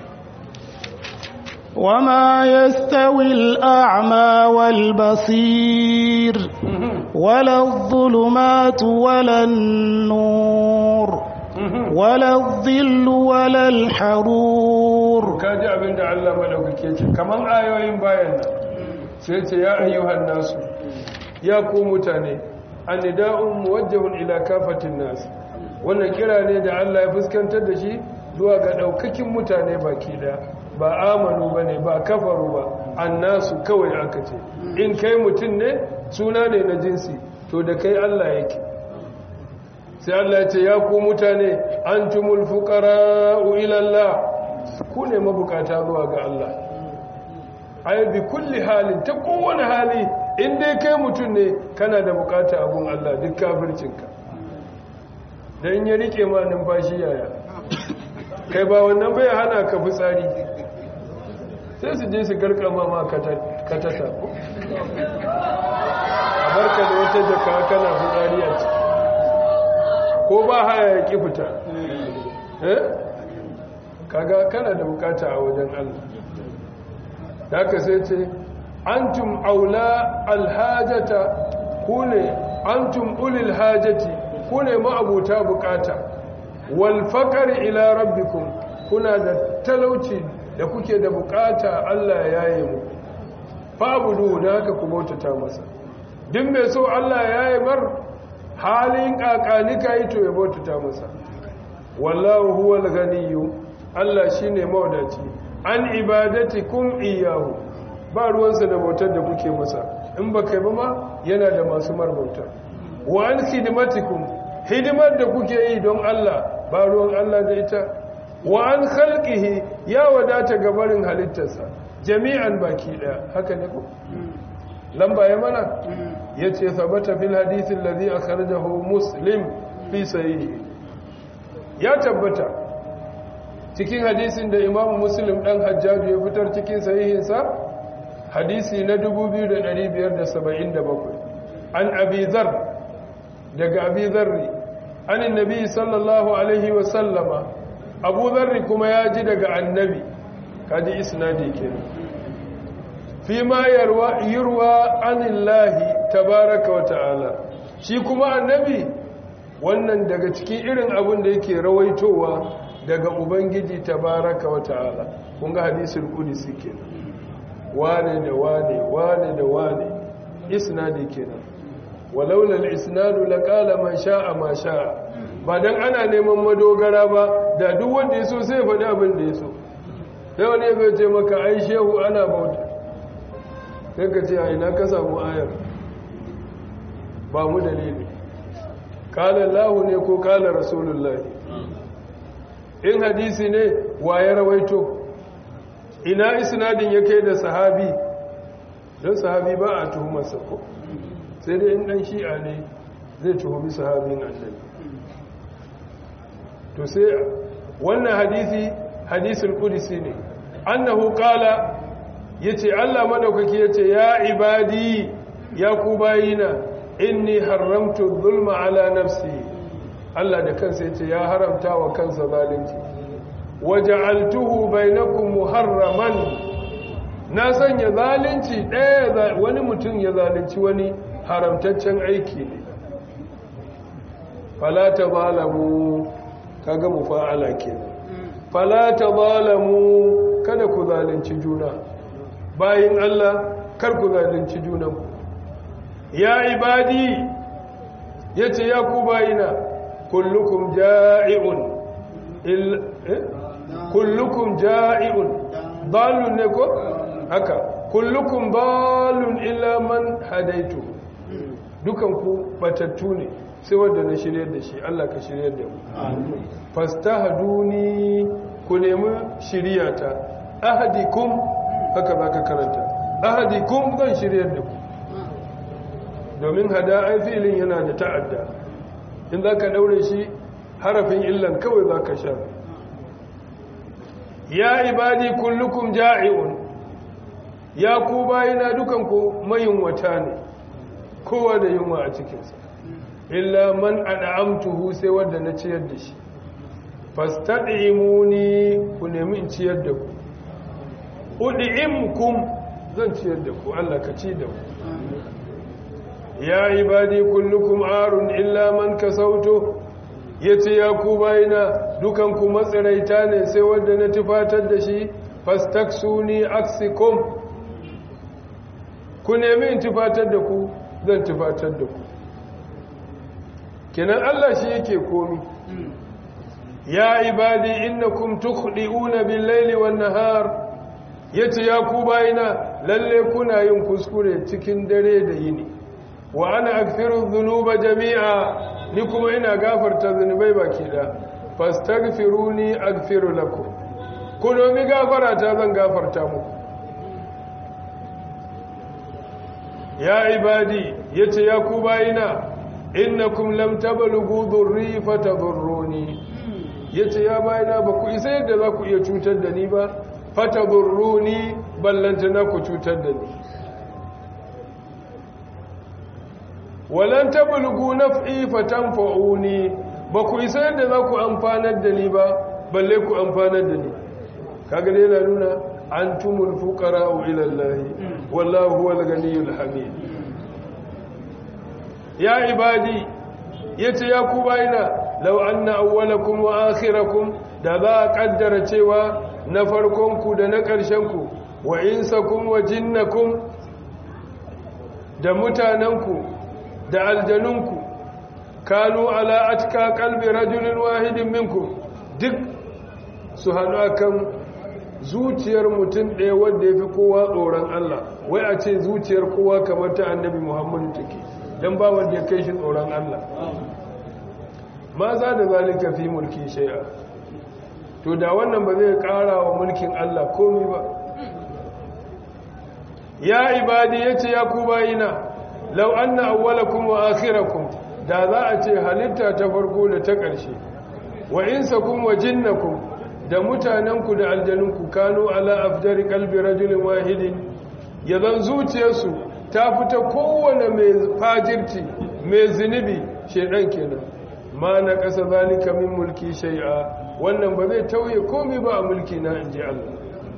وما يستوي الأعمى والبصير ولا الظلمات ولا النور ولا الظل ولا الحرور kaji abin da Allah madaukake ce kaman ayoyin bayan nan sai ce ya ayyuhan nasu ya ku mutane annida'un muwajjahun ila kafatin nas wannan kira ne da Allah ya fuskantar da shi zuwa ga daukakin mutane baki da ba amanu bane ba kafaru ba annasu kawai aka ce in kai mutum ne suna ne na jinsi to da kai Allah yake sai Allah ya ce ya ku mutane antumul fuqara'u ila Allah ku ne mabukata zuwa ga Allah ai bi kulli halin ta kowane hali in dai kai mutum ne kana da bukata abun Allah duk kafircinka dan ya rike ma numfashi yaya kai ba wannan bai hana ka fitsari sai su je su garkama ma katata ko a barka da wata jaka kana fitsari a ciki ko ba haya ya ki fita eh kaga kana da bukata a wajen Allah haka sai ce antum aula alhajata ku ne antum ulil hajati ku ne ma'abuta bukata wal faqri ila rabbikum kuna da talauci da kuke da bukata Allah ya yi mu fa'budu da haka ku bautata masa duk mai so Allah ya yi mar halin kakanika yi to ya bautata masa wallahu huwal ganiyyu Allah shine mawadaci an ibadatikum iyyahu ba ruwansa da bautar da kuke masa in ba kai ba ma yana da masu marbauta wa an khidmatikum hidimar da kuke yi don Allah ba ruwan Allah da ita wa an khalqihi ya wadata gabarin halittarsa jami'an baki daya haka ne ko lamba ya mana yace sabata fil hadith alladhi akhrajahu muslim fi sahihi ya tabbata cikin hadisin da imamu muslim dan hajjaju ya fitar cikin sahihinsa hadisi na 2577 an abi dhar daga abi dharri an annabi sallallahu alaihi wa sallama abu dharri kuma ya ji daga annabi kaji isnadi kenan fi ma yarwa yurwa anillahi tabaraka wa ta'ala shi kuma annabi wannan daga cikin irin abin da yake rawaitowa daga ubangiji tabaraka wa ta'ala kun ga hadisul qudsi kenan wane da wane wane da wane isnadi kenan walaula al-isnadu laqala man sha'a ma sha'a ba dan ana neman madogara ba da duk wanda yaso sai ya faɗi abin da yaso sai wani ya ce maka ai shehu ana bauta sai ka ce a ina ka samu ayar ba mu dalili kala lahu ne ko kala rasulullahi in hadisi ne wa ya rawaito ina isnadin ya kai da sahabi don sahabi ba a tuhumarsa ko sai dai in dan shi'a ne zai tuhumi sahabin annabi to sai wannan hadisi hadisul qudsi ne annahu qala yace Allah madaukaki yace ya ibadi ya ku bayina inni haramtu zulma ala nafsi Allah da kansa yace ya haramta wa kansa zalunci waja'altuhu bainakum muharraman na sanya zalunci ɗaya wani mutum ya zalunci wani haramtaccen aiki ne fala tazalamu kaga mufa'ala kenan fala tazalamu kada ku zalunci juna bayin Allah kar ku zalunci junanku ya ibadi yace ya ku bayina kullukum ja'iun il eh? kullukum ja'iun dalun ne ko haka kullukum dalun illa man hadaitu dukan ku batattu ne sai wanda na shirye da shi Allah ka shirye da mu fastahduni ku nemi shiriyata ahadikum haka zaka karanta ahadikum zan shirye da ku domin hada filin yana da ta'adda in za ka daure shi harafin illan kawai za ka sha ya ibadi kullukum ja'iun ya ku bayina dukanku mayunwata ne kowa da yunwa a cikinsa illa man an'amtuhu sai wanda na ciyar da shi fastad'imuni ku nemi in ciyar da ku ud'imkum zan ciyar da ku Allah ka ci da ku ya ibadi kullukum arun illa man kasautu yace ya ku bayina dukan ku matsiraita ne sai wanda na tufatar da shi fastaksuni aksikum ku nemi in tufatar da ku zan tufatar da ku kenan Allah shi yake komi ya ibadi innakum tukhdi'una bil-laili wan-nahar yace ya ku bayina lalle kuna yin kuskure cikin dare da yini wa ana aghfiru dhunuba jami'a ni kuma ina gafarta zunubai baki da fastaghfiruni aghfiru lakum ku nomi gafara ta zan gafarta muku ya ibadi yace ya ku bayina innakum lam tablughu dhurri fatadhurruni yace ya bayina ba ku isa yadda za ku iya cutar da ni ba fatadhurruni ballantana ku cutar da ni walan tablughu naf'i fatanfa'uni ba ku isa yadda za ku amfanar da ni ba balle ku amfanar da ni kaga dai yana nuna antumul fuqara'u ila Allah wallahu huwal ganiyyul hamid ya ibadi yace ya ku bayina law anna awwalakum wa akhirakum da za a kaddara cewa na farkonku da na ƙarshenku wa insakum wa jinnakum da mutanenku da aljanunku kanu ala atka qalbi rajulin wahidin minkum duk su hannu akan zuciyar mutum ɗaya wanda ya fi kowa tsoron Allah wai a ce zuciyar kowa kamar ta annabi Muhammadu take don ba wanda ya kai shi tsoron Allah ma za da zalika fi mulki shay'a to da wannan ba zai ƙara wa mulkin Allah komai ba ya ibadi yace ya ku bayina law anna awwalakum wa akhirakum da za a ce halitta ta farko da ta ƙarshe wa insakum wa jinnakum da mutanenku da aljanunku kano ala afjari kalbi rajulin wahidin ya zan zuciyarsu ta fita kowane mai fajirci mai zunubi shedan kenan ma na ƙasa zalika min mulki shai'a wannan ba zai tauye komai ba a mulki na inji Allah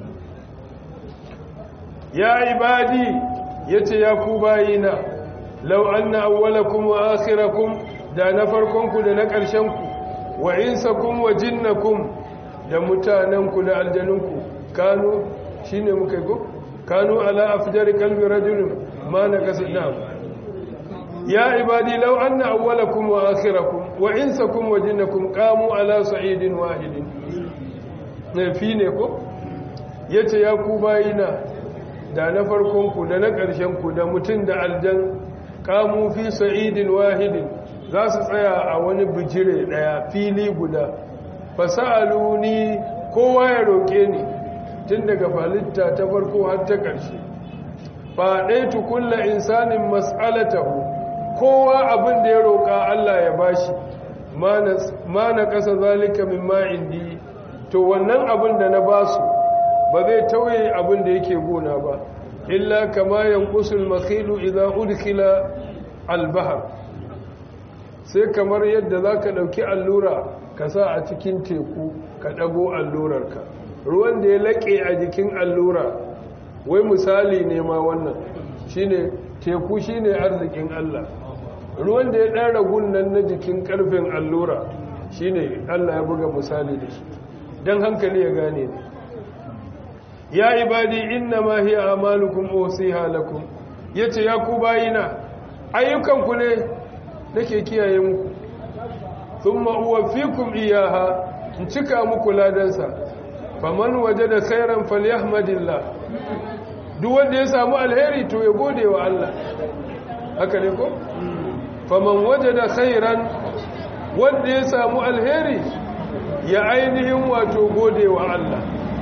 ya ibadi yace ya ku bayina law anna awwalakum wa akhirakum da na farkonku da na ƙarshenku wa insakum wa jinnakum da mutanenku da aljanunku kanu shine muka yi ko kanu ala afjari qalbi rajulin ma nakasa na'am ya ibadi law anna awwalakum wa akhirakum wa insakum wa jinnakum qamu ala sa'idin wahidin ne fi ne ko yace ya ku bayina da na farkonku da na ƙarshenku da mutum da aljan qamu fi sa'idin wahidin za su tsaya a wani bijire daya fili guda fasa'aluni kowa ya roƙe ni tun daga falitta ta farko har ta ƙarshe faɗaitu kulla insanin mas'alatahu kowa abin da ya roƙa Allah ya bashi ma na ƙasa zalika min ma'indi to wannan abin da na basu ba zai tauye abin da yake gona ba illa kama yanqusul makhilu idza udkhila al-bahr sai kamar yadda zaka dauki allura ka sa a cikin teku ka dago allurarka ruwan da ya laƙe a jikin allura wai misali ne ma wannan shine teku shine arzikin Allah ruwan da ya ɗan ragun nan na jikin ƙarfin allura shine Allah ya buga misali da shi don hankali ya gane ne ya ibadi inna ma hiya amalukum usiha lakum yace ya ku bayina ayyukanku ne nake kiyaye muku thumma uwaffikum iyaha in cika muku ladansa faman wajada khairan falyahmadillah duk wanda ya samu alheri to ya gode wa Allah haka ne ko faman wajada khairan wanda ya samu alheri ya ainihin wato gode wa Allah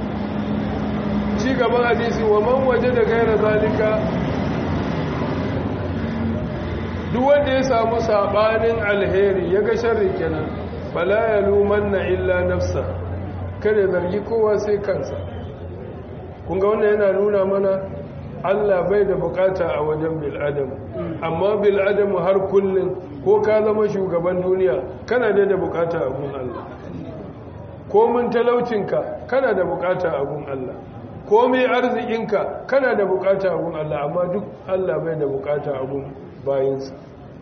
ci gaban hadisi wa man wajada ghaira zalika duk wanda ya samu sabanin alheri ya ga sharri kenan fala yalumanna illa nafsa kada zargi kowa sai kansa kun ga wannan yana nuna mana Allah bai da bukata a wajen bil'adam amma bil'adam har kullum ko ka zama shugaban duniya kana da da bukata a gun Allah ko mun talaucinka kana da bukata a gun Allah ko mai arzikinka kana da bukata a gun Allah amma duk Allah bai da bukata a gun bayinsa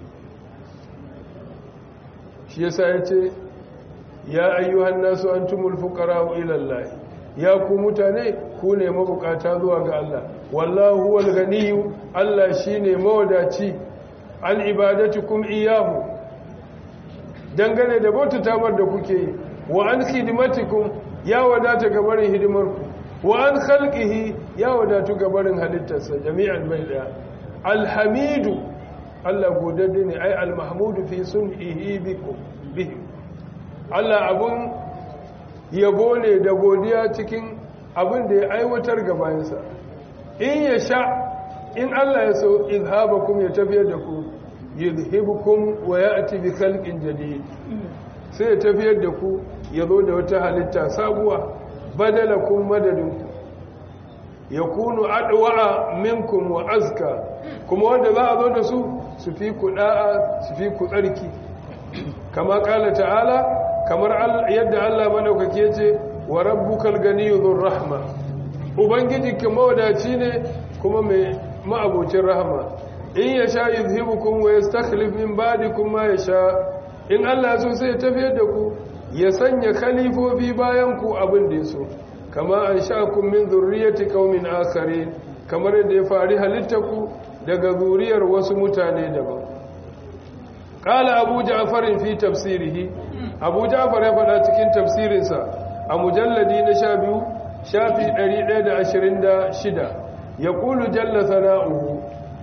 shi yasa ya ce ya ayyuhan nasu antumul fuqara'u ila Allah ya ku mutane ku ne mabukata zuwa ga Allah wallahu huwal ganiyyu Allah shine mawadaci an ibadatukum iyahu dangane da bauta tamar da kuke yi wa an khidmatikum ya wadata gabarin hidimarku wa an khalqihi ya wadatu gabarin halittarsa jami'an bai daya alhamidu Allah godadde ne ai almahmudu fi sun'ihi bikum bihim Allah abun yabo ne da godiya cikin abin da ya aiwatar gabansa in ya sha in Allah ya so izhabakum ya tafiyar da ku yuzhibukum wa ya'ti bi khalqin jadid sai ya tafiyar da ku ya zo da wata halitta sabuwa badalakum madadinku yakunu adwa minkum wa azka kuma wanda za a zo da su su fi ku da'a su fi ku tsarki kama kala ta'ala kamar yadda Allah madaukake ce wa rabbukal ganiyyu dhur rahma ubangijinka mawadaci ne kuma mai ma'abocin rahama in yasha yuzhibukum wa yastakhlif min ba'dikum ma yasha in Allah so sai ya tafiyar da ku ya sanya khalifofi bayan ku abin da yaso kama anshakum min dhurriyyati qaumin akharin kamar yadda ya fari halittaku daga zuriyar wasu mutane daban qala abu ja'far fi tafsirihi abu ja'far ya faɗa cikin tafsirinsa a mujalladi na sha biyu shafi 126 ya ƙulu jalla sana'uhu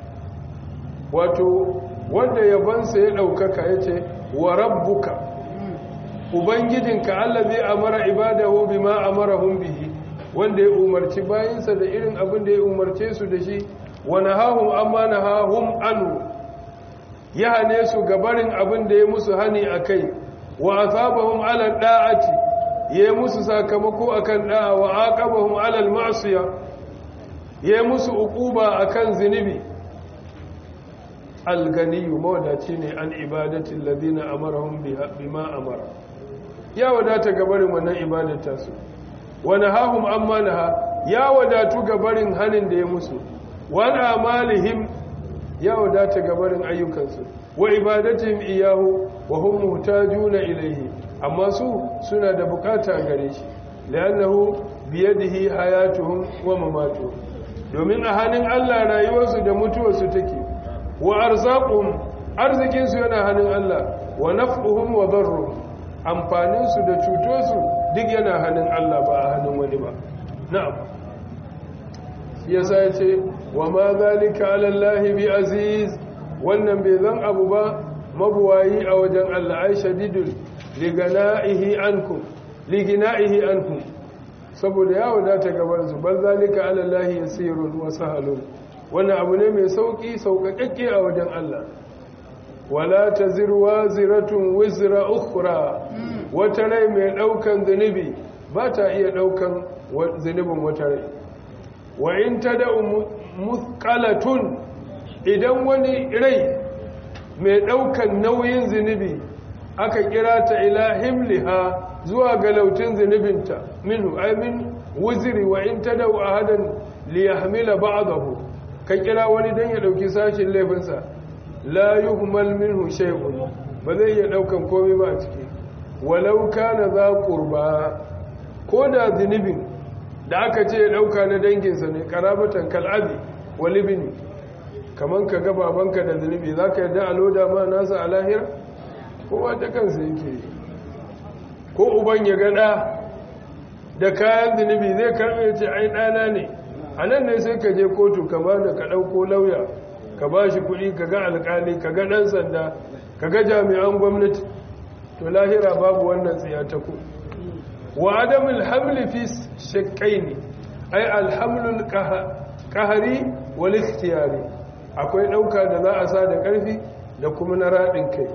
wato wanda yabansa ya ɗaukaka ya ce wa rabbuka ubangijinka allazi amara ibadahu bima amarahum bihi wanda ya umarci bayinsa da irin abin da ya umarce su da shi wa nahahum amma nahahum anu ya hane su gabarin abin da ya musu hani akai wa asabahum ala da'ati yayi musu sakamako akan da'a wa aqabahum ala al-ma'siya yayi musu uquba akan zinubi alganiyu mawadaci ne an ibadatin ladina amarahum bima amara ya wadata gabarin wannan ibadata su wani hahum amma naha ya wadatu gabarin hanin da ya musu wani amalihim ya wadata gabarin ayyukansu wa ibadatihim iyahu wa hum muhtajuna ilayhi amma su suna da bukata gare shi li'annahu biyadihi hayatuhum wa mamatuhum domin a hannun Allah rayuwarsu da mutuwarsu take wa arzaquhum arzikinsu yana hannun Allah wa naf'uhum wa darruhum amfaninsu da cutosu duk yana hannun Allah ba a hannun wani ba na'am yasa yace wa ma zalika ala Allah bi aziz wannan bai zan abu ba mabuwayi a wajen Allah ai shadidul ligana'ihi ankum ligina'ihi ankum saboda ya wadata gabar su bal zalika ala Allah yasirun wa sahalun wannan abu ne mai sauki sauƙaƙƙe a wajen Allah wala taziru waziratun wizra ukhra wata rai mai daukan zunubi ba ta iya daukan zunubin wata rai wa in tada'u muthqalatun idan wani rai mai daukan nauyin zunubi aka kira ta ila himliha zuwa ga lautin zunubinta minhu ay min wuzri wa in tada'u ahadan liyahmila ba'dahu ka kira wani dan ya dauki sashin laifinsa la yuhmal minhu shay'un ba zai iya daukan komai ba a ciki walau kana za qurba ko da zunubin da aka ce ya dauka na danginsa ne karabatan kal'abi walibini kaman ka ga babanka da zunubi zaka yadda a loda ma nasa a lahira kowa ta kansa yake ko uban ya gada da kayan zunubi zai karbe ce ai ɗana ne a nan ne sai ka je kotu ka ba da ka ɗauko lauya ka ba shi kuɗi ka ga alƙali ka ga ɗan sanda ka ga jami'an gwamnati to lahira babu wannan tsiyata ku wa adamul hamli fi shakkaini ai alhamlul qahari wal ikhtiyari akwai ɗauka da za a sa da ƙarfi da kuma na raɗin kai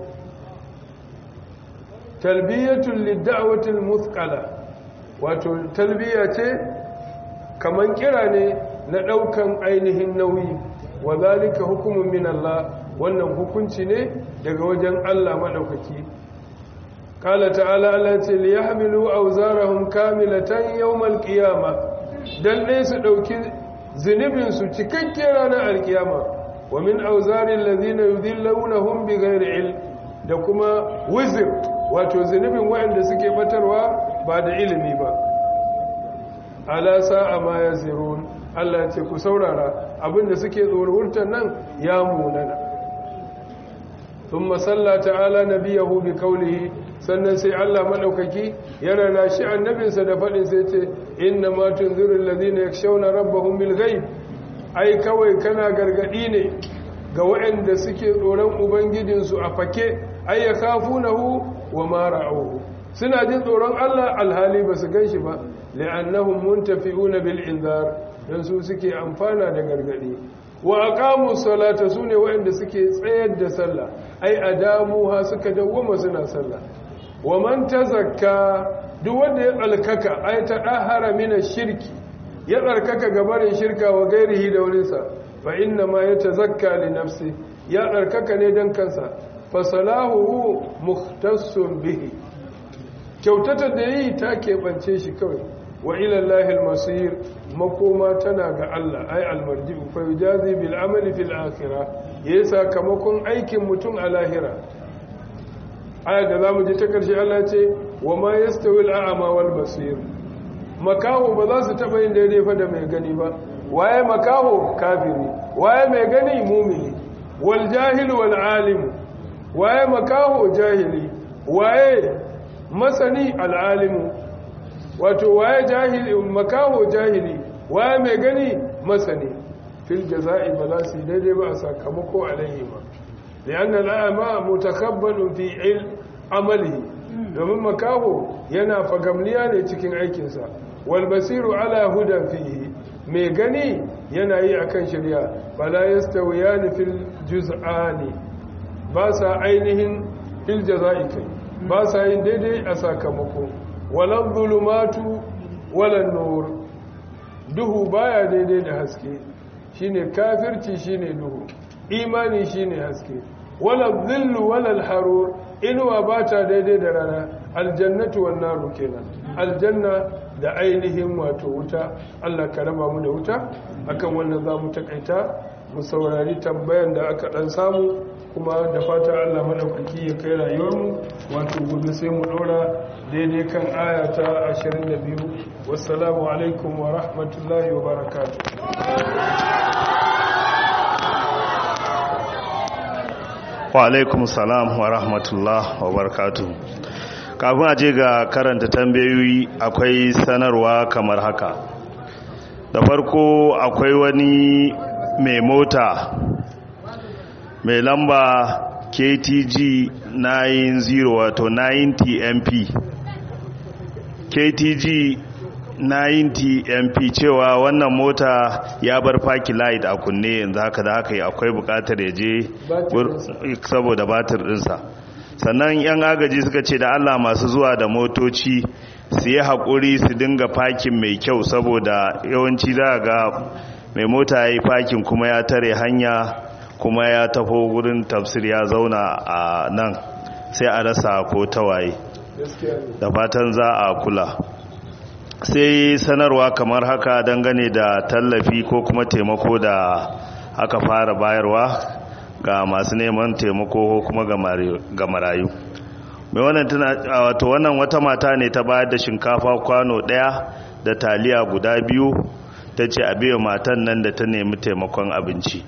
talbiyatul lidda'watil muthqala wato talbiya ce kaman kira ne na ɗaukan ainihin nauyi wa zalika hukumun min Allah wannan hukunci ne daga wajen Allah madaukaki qala ta'ala Allah ce li yahmilu awzarahum kamilatan yawmal qiyamah dan ne su dauki zunubin su cikakke ranar alkiyama wa min awzari alladhina yudillunahum bighairi ilm da kuma wizr wato zunubin waɗanda suke batarwa ba da ilimi ba ala sa'a ma yazirun Allah ce ku saurara abinda suke tsorurtar nan ya munana thumma salla ta'ala nabiyahu bi qawlihi sannan sai Allah madaukaki ya rana shi annabinsa da fadin sai ce inna ma tunziru alladhina yakshawna rabbahum bil ghaib ai kawai kana gargadi ne ga waɗanda suke tsoron ubangijinsu a fake ai yakhafunahu wa ma ra'uhu suna jin tsoron Allah alhali ba su ganshi ba li'annahum muntafi'una bil inzar dan su suke amfana da gargadi wa aqamu salata sune waɗanda suke tsayar da sallah ai adamuha suka dawwama suna sallah wa man tazakka duk wanda ya tsalkaka ai ta dahara min shirki ya tsarkaka gabarin shirka wa gairihi da wurinsa fa inna ma yatazakka li nafsi ya tsarkaka ne dan kansa fa salahu mukhtassun bihi kyautatar da yi ta keɓance shi kawai wa ilallahi almasir makoma tana ga Allah ai almarji'u fa yujazi bil amali fil akhirah yayi sakamakon aikin mutum a lahira aya da zamu ji ta karshe Allah ce wa ma yastawi al'ama wal basir makaho ba za su taba yin daidai fa da mai gani ba waye makaho kafiri waye mai gani mumini wal jahil wal alim waye makaho jahili waye masani al'alimu wato waye jahili makaho jahili waye mai gani masani fil jaza'i ba za su yi daidai ba a sakamako alaihi ba liyan al'ama mutakabbalun fi il amalihi domin makaho yana fagamniya ne cikin aikinsa wal basiru ala hudan fihi mai gani yana yi akan shirya bala yastawiyani fil juz'ani ba sa ainihin fil jaza'i kai ba sa yin daidai a sakamako walan zulumatu walan nur duhu baya daidai da haske shine kafirci shine duhu imani shine haske wala dhillu wala harur inuwa ba ta daidai da rana aljannatu wan naru kenan aljanna da ainihin wato wuta Allah ka raba mu da wuta akan wannan zamu takaita mu saurari tambayan da aka dan samu kuma da fata Allah madaukaki ya kai rayuwarmu wato gobe sai mu dora daidai kan aya ta 22 wassalamu alaikum wa rahmatullahi wa barakatuh wa alaikum salam wa rahmatullah wa barakatuh kafin a je ga karanta tambayoyi akwai sanarwa kamar haka da farko akwai wani mai mota mai lamba ktg 90 wato 90 mp ktg 90 mp cewa wannan mota ya bar faki light a kunne yanzu haka da haka akwai bukatar ya je saboda batir dinsa sannan yan agaji suka ce da allah masu zuwa da motoci su yi haƙuri su dinga fakin mai kyau saboda yawanci za ga mai mota ya yi fakin kuma ya tare hanya kuma ya tafo wurin tafsir ya zauna a nan sai a rasa ko tawaye da fatan za a kula sai sanarwa kamar haka dangane da tallafi ko kuma taimako da aka fara bayarwa ga masu neman taimako ko kuma ga marayu mai wannan tana wato wannan wata mata ne ta bayar da shinkafa kwano daya da taliya guda biyu ta ce a biya matan nan da ta nemi taimakon abinci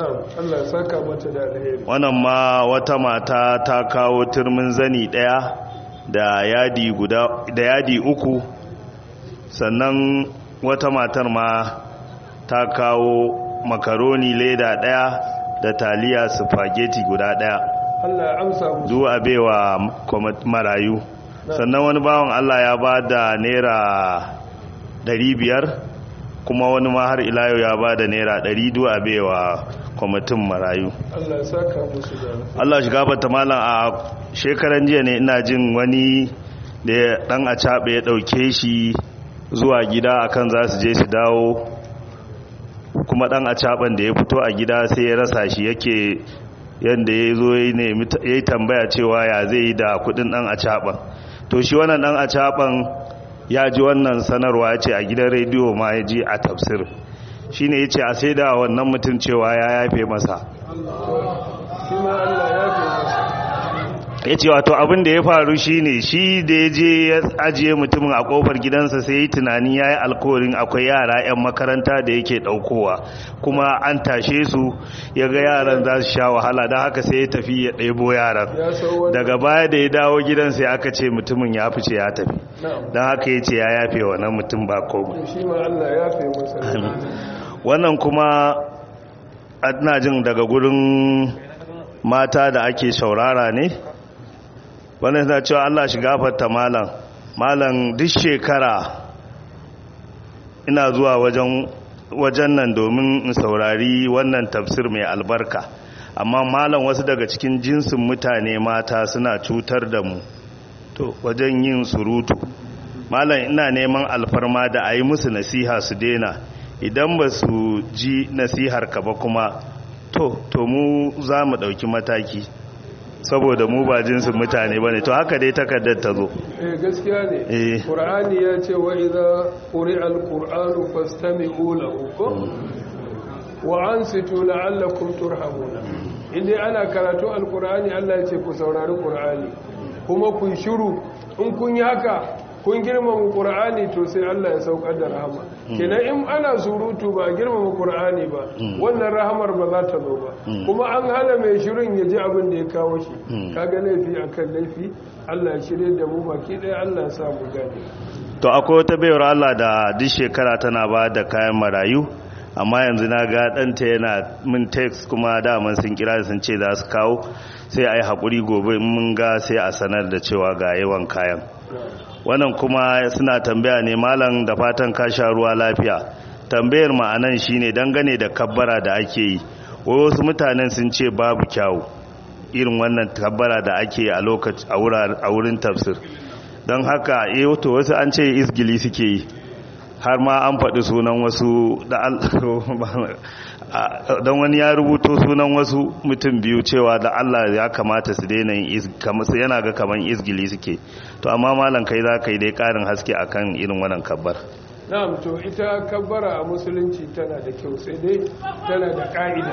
wannan ma wata mata ta kawo turmin zani daya da yadi guda da yadi uku sannan wata matar ma ta kawo makaroni leda daya da taliya spaghetti guda daya Allah ya amsa musu zuwa baiwa marayu sannan wani bawan Allah ya ba da naira 500 kuma wani ma har ila yau ya ba da naira 100 duwa baiwa kwamitin marayu Allah ya saka musu da Allah shi gabata malam a shekaran jiya ne ina jin wani da dan a caɓe ya ɗauke shi zuwa gida akan za su je su dawo kuma dan a caɓan da ya fito a gida sai ya rasa shi yake yadda ya zo ya yi tambaya cewa ya zai yi da kudin dan a caɓan to shi wannan dan a caɓan ya ji wannan sanarwa ya ce a gidan rediyo ma ya ji a tafsir shi ne ya ce a sai da wannan mutum cewa ya yafe masa shi ma Allah ya fi masa ya ce wato abin da ya faru shi ne shi da ya je ya ajiye mutumin a kofar gidansa sai yi tunanin ya yi alkawarin akwai yara 'yan makaranta da yake daukowa kuma an tashe su ya ga yaran za su sha wahala don haka sai ya tafi ya ɗebo yaran ya san wani daga baya da ya dawo gidan sai aka ce mutumin ya fice ya tafi na'am don haka ya ce ya yafe wannan mutum ba komai shi ma Allah ya fi masa wannan kuma ina jin daga gurin mata da ake shaurara ne wannan suna cewa Allah shi gafarta malam malam duk shekara ina zuwa wajen wajen nan domin in saurari wannan tafsir mai albarka amma malam wasu daga cikin jinsin mutane mata suna cutar da mu to wajen yin surutu malam ina neman alfarma da a yi musu nasiha su daina idan ba su ji nasihar ka ba kuma to to mu za mu ɗauki mataki saboda mu ba jinsin mutane ba ne to haka dai takardar ta zo eh gaskiya ne Eh. qur'ani ya ce wa idza quri'a al-qur'anu fastami'u lahu ko wa ansitu la'allakum turhamuna indai ana karatu al-qur'ani Allah ya ce ku saurari qur'ani kuma kun shiru in kun yi haka kun girmama qur'ani to sai Allah ya saukar da rahama kenan in ana surutu ba a girmama qur'ani ba wannan rahamar ba za ta zo ba kuma an hana mai shirin ya ji abin da ya kawo shi kaga laifi akan laifi Allah ya shirye da mu baki ɗaya Allah ya sa mu gane to akwai wata bayar Allah da duk shekara tana ba da kayan marayu amma yanzu na ga ɗanta yana min text kuma daman sun kira sun ce za su kawo sai a yi haƙuri gobe in mun ga sai a sanar da cewa ga yawan kayan wannan kuma suna tambaya ne malam da fatan ka sha ruwa lafiya tambayar ma'anan shine dangane da kabbara da ake yi wai wasu mutanen sun ce babu kyawu irin wannan kabbara da ake yi a lokaci a wurin tafsir don haka eh to wasu an ce isgili suke yi har ma an faɗi sunan wasu don wani ya rubuto sunan wasu mutum biyu cewa da Allah ya kamata su daina yana ga kaman izgili suke to amma malam kai za ka yi dai ƙarin haske akan irin wannan kabbar na'am to ita kabbara a musulunci tana da kyau sai dai tana da ƙa'ida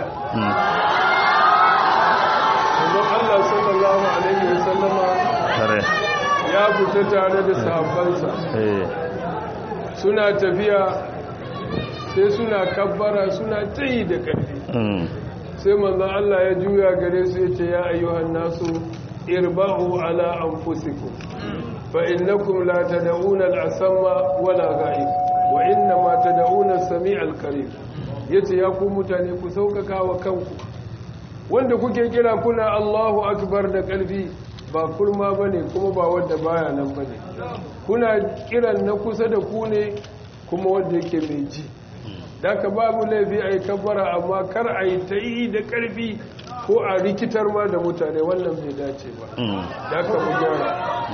Manzon Allah sallallahu alaihi wasallama ya fita tare da sahabbansa suna tafiya sai suna kabbara suna tayi da ƙarfi sai manzon Allah ya juya gare su ya ce ya ayyuhan nasu irba'u ala anfusikum fa innakum la tad'una al-asamma wala ghaib wa innama tad'una as-sami' al-qarib yace ya ku mutane ku saukaka wa kanku wanda kuke kira kuna Allahu akbar da ƙarfi ba kurma bane kuma ba wanda baya nan bane kuna kiran na kusa da ku ne kuma wanda yake mai ji daga babu laifi a yi kabbara amma kar a yi ta yi da ƙarfi ko a rikitar ma da mutane wannan bai dace ba daga mu gyara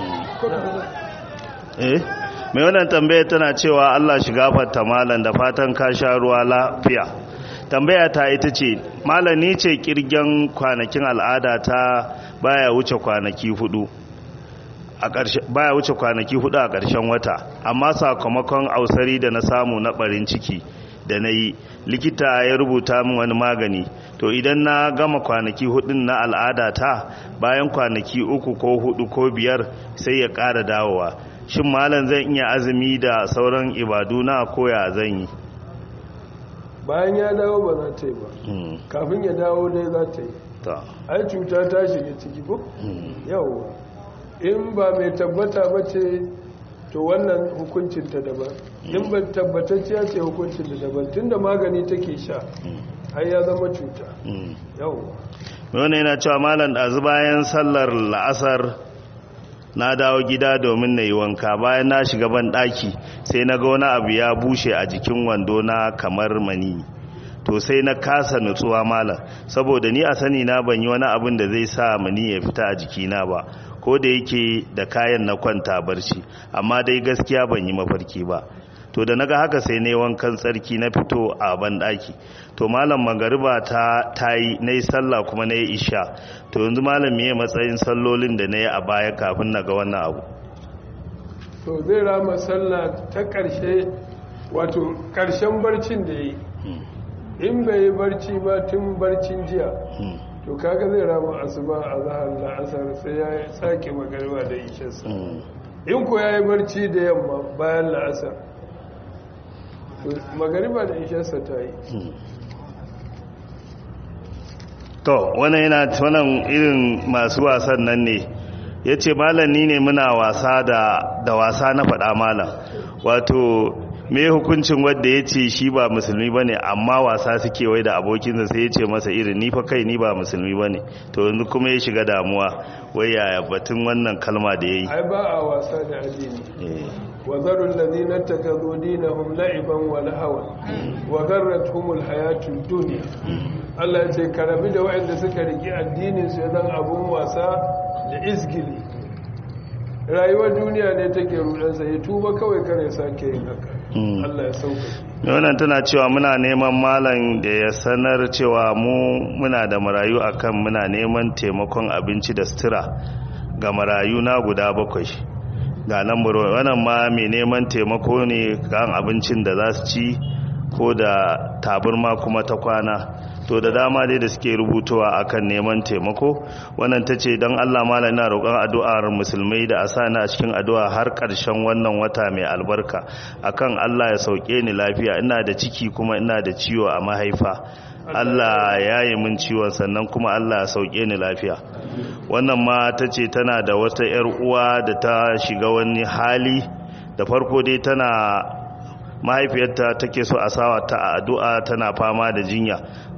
eh mai wannan tambaya tana cewa Allah shiga fata malam da fatan ka sha ruwa lafiya tambaya ta ita ce malam ni ce kirgen kwanakin al'ada ta baya wuce kwanaki hudu baya wuce kwanaki hudu a ƙarshen wata amma sakamakon ausari da na samu na ɓarin ciki da na yi likita ya rubuta min wani magani to idan na gama kwanaki hudun na al'ada ta bayan kwanaki uku ko hudu ko biyar sai ya ƙara dawowa shin malam zan iya azumi da sauran ibadu na koya zan yi bayan ya dawo ba za ta yi ba kafin ya dawo dai za ta yi ai cuta ta shiga ciki ko yau in ba mai tabbata ba ce to wannan hukuncinta daban in ba tabbatacciya ce hukuncinta daban tun da magani take sha har ya zama cuta yau wani yana cewa malam ɗazu bayan sallar la'asar na dawo gida domin na yi wanka bayan na shiga ban ɗaki sai na ga wani abu ya bushe a jikin wando na kamar mani to sai na kasa nutsuwa malam saboda ni a sani na ban yi wani abin da zai sa mani ya fita a jikina ba ko da yake da kayan na kwanta barci amma dai gaskiya ban yi mafarki ba to da naga haka sai ne wankan tsarki na fito a ban daki to malam magariba ta tayi nayi sallah kuma nayi isha to yanzu malam meye matsayin sallolin da nayi a baya kafin naga wannan abu to zai rama sallah ta karshe wato karshen barcin da yi in bai yi barci ba tun barcin jiya to kaga zai rama asuba a zahar la'asar sai ya sake magariba da isharsa in ko ya yi barci da yamma bayan la'asar magariba da isharsa ta yi to wannan yana wannan irin masu wasan nan ne ya ce malami ne muna wasa da wasa na faɗa malam wato me hukuncin wadda ya ce shi ba musulmi ba ne amma wasa suke wai da abokinsa sai ya ce masa irin ni fa kai ni ba musulmi ba ne to yanzu kuma ya shiga damuwa wai yaya batun wannan kalma da ya yi ai ba a wasa da addini wa zarul ladina takazu dinahum la'iban wa lahawan wa garratuhumul hayatud dunya Allah ya ce karabi da waɗanda suka riki addinin su zan abun wasa da isgili rayuwar duniya ne take rudansa ya tuba kawai kare sake yin haka Allah ya sauka wannan tana cewa muna neman malam da ya sanar cewa mu muna da marayu akan muna neman taimakon abinci da sutura ga marayu na guda bakwai ga nan wannan ma mai neman taimako ne kan abincin da za su ci ko da taburma kuma ta kwana to da dama dai da suke rubutowa akan neman taimako wannan ta ce don allah mala ina roƙon addu'ar musulmai da a sa a cikin addu'a har ƙarshen wannan wata mai albarka akan allah ya sauke ni lafiya ina da ciki kuma ina da ciwo a mahaifa allah ya yi min ciwon sannan kuma allah ya sauke ni lafiya wannan ma ta ce tana da wata 'yar uwa da ta shiga wani hali da farko dai tana mahaifiyarta take so a sawa ta a addu'a tana fama da jinya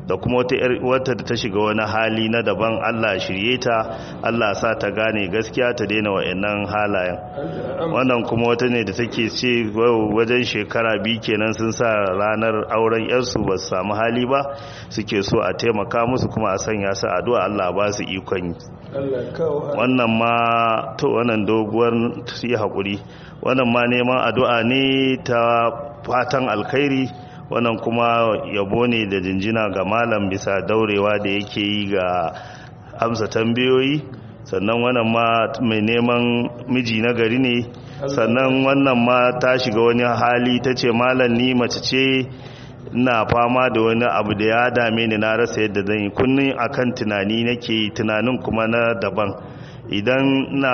da kuma wata wata da ta shiga wani hali na daban Allah shirye ta Allah sa ta gane gaskiya ta daina wa'annan halayen wannan kuma wata ne da take ce wajen shekara biyu kenan sun sa ranar auren yarsu ba su samu hali ba suke so a taimaka musu kuma a sanya su addu'a Allah ba su ikon yi wannan ma to wannan doguwar yi haƙuri wannan ma neman addu'a ne ta fatan alkhairi wannan kuma yabo ne da jinjina ga malam bisa daurewa da yake yi ga amsa tambayoyi sannan wannan ma mai neman miji na gari ne sannan wannan ma ta shiga wani hali ta ce malam ni mace ce na fama da wani abu da ya dame ni na rasa yadda zan yi kunnin akan tunani nake tunanin kuma na daban idan na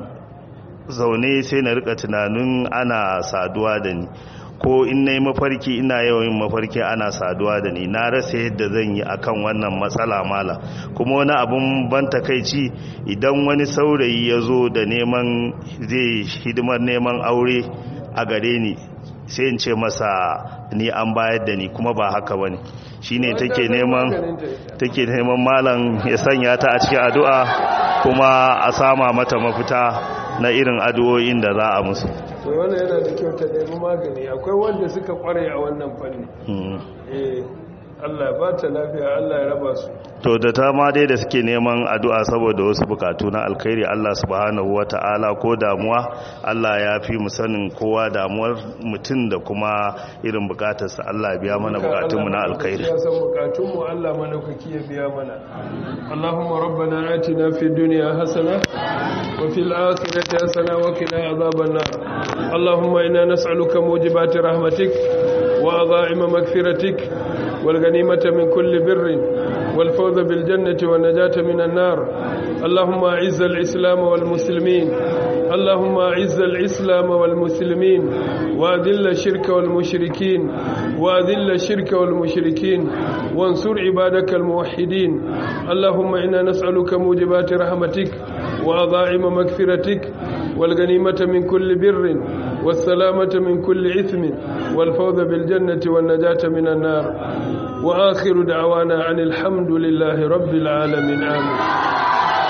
zaune sai na rika tunanin ana saduwa da ni ko in na yi mafarki ina yawan mafarki ana saduwa da ni na rasa yadda zan yi akan wannan matsala mala kuma wani abun ban takaici idan wani saurayi ya zo da neman zai hidimar neman aure a gare ni sai in ce masa ni an bayar da ni kuma ba haka bane shine take neman take neman malam ya sanya ta a cikin addu'a kuma a sama mata mafita na irin addu'o'in da za a musu to wannan yana da kyau ta nemi magani akwai wanda suka kware a wannan fanni eh Allah ba ta lafiya Allah ya raba su to da ta ma dai da suke neman addu'a saboda wasu bukatu na alkhairi Allah subhanahu wata'ala ko damuwa Allah ya fi mu sanin kowa damuwar mutum da kuma irin bukatarsa Allah ya biya mana bukatunmu na alkhairi ya san bukatunmu Allah madaukaki ya biya mana Allahumma rabbana atina fid dunya hasana wa fil akhirati hasana wa qina adhaban nar Allahumma inna nas'aluka mujibati rahmatik wa adha'ima maghfiratik wal ghanimata min kulli birrin والفوز بالجنة والنجاة من النار اللهم أعز الإسلام والمسلمين اللهم أعز الإسلام والمسلمين وأذل الشرك والمشركين وأذل الشرك والمشركين وانصر عبادك الموحدين اللهم إنا نسألك موجبات رحمتك وأضاعم مغفرتك والغنيمة من كل بر والسلامة من كل إثم والفوز بالجنة والنجاة من النار وآخر دعوانا عن الحمد لله رب العالمين آمين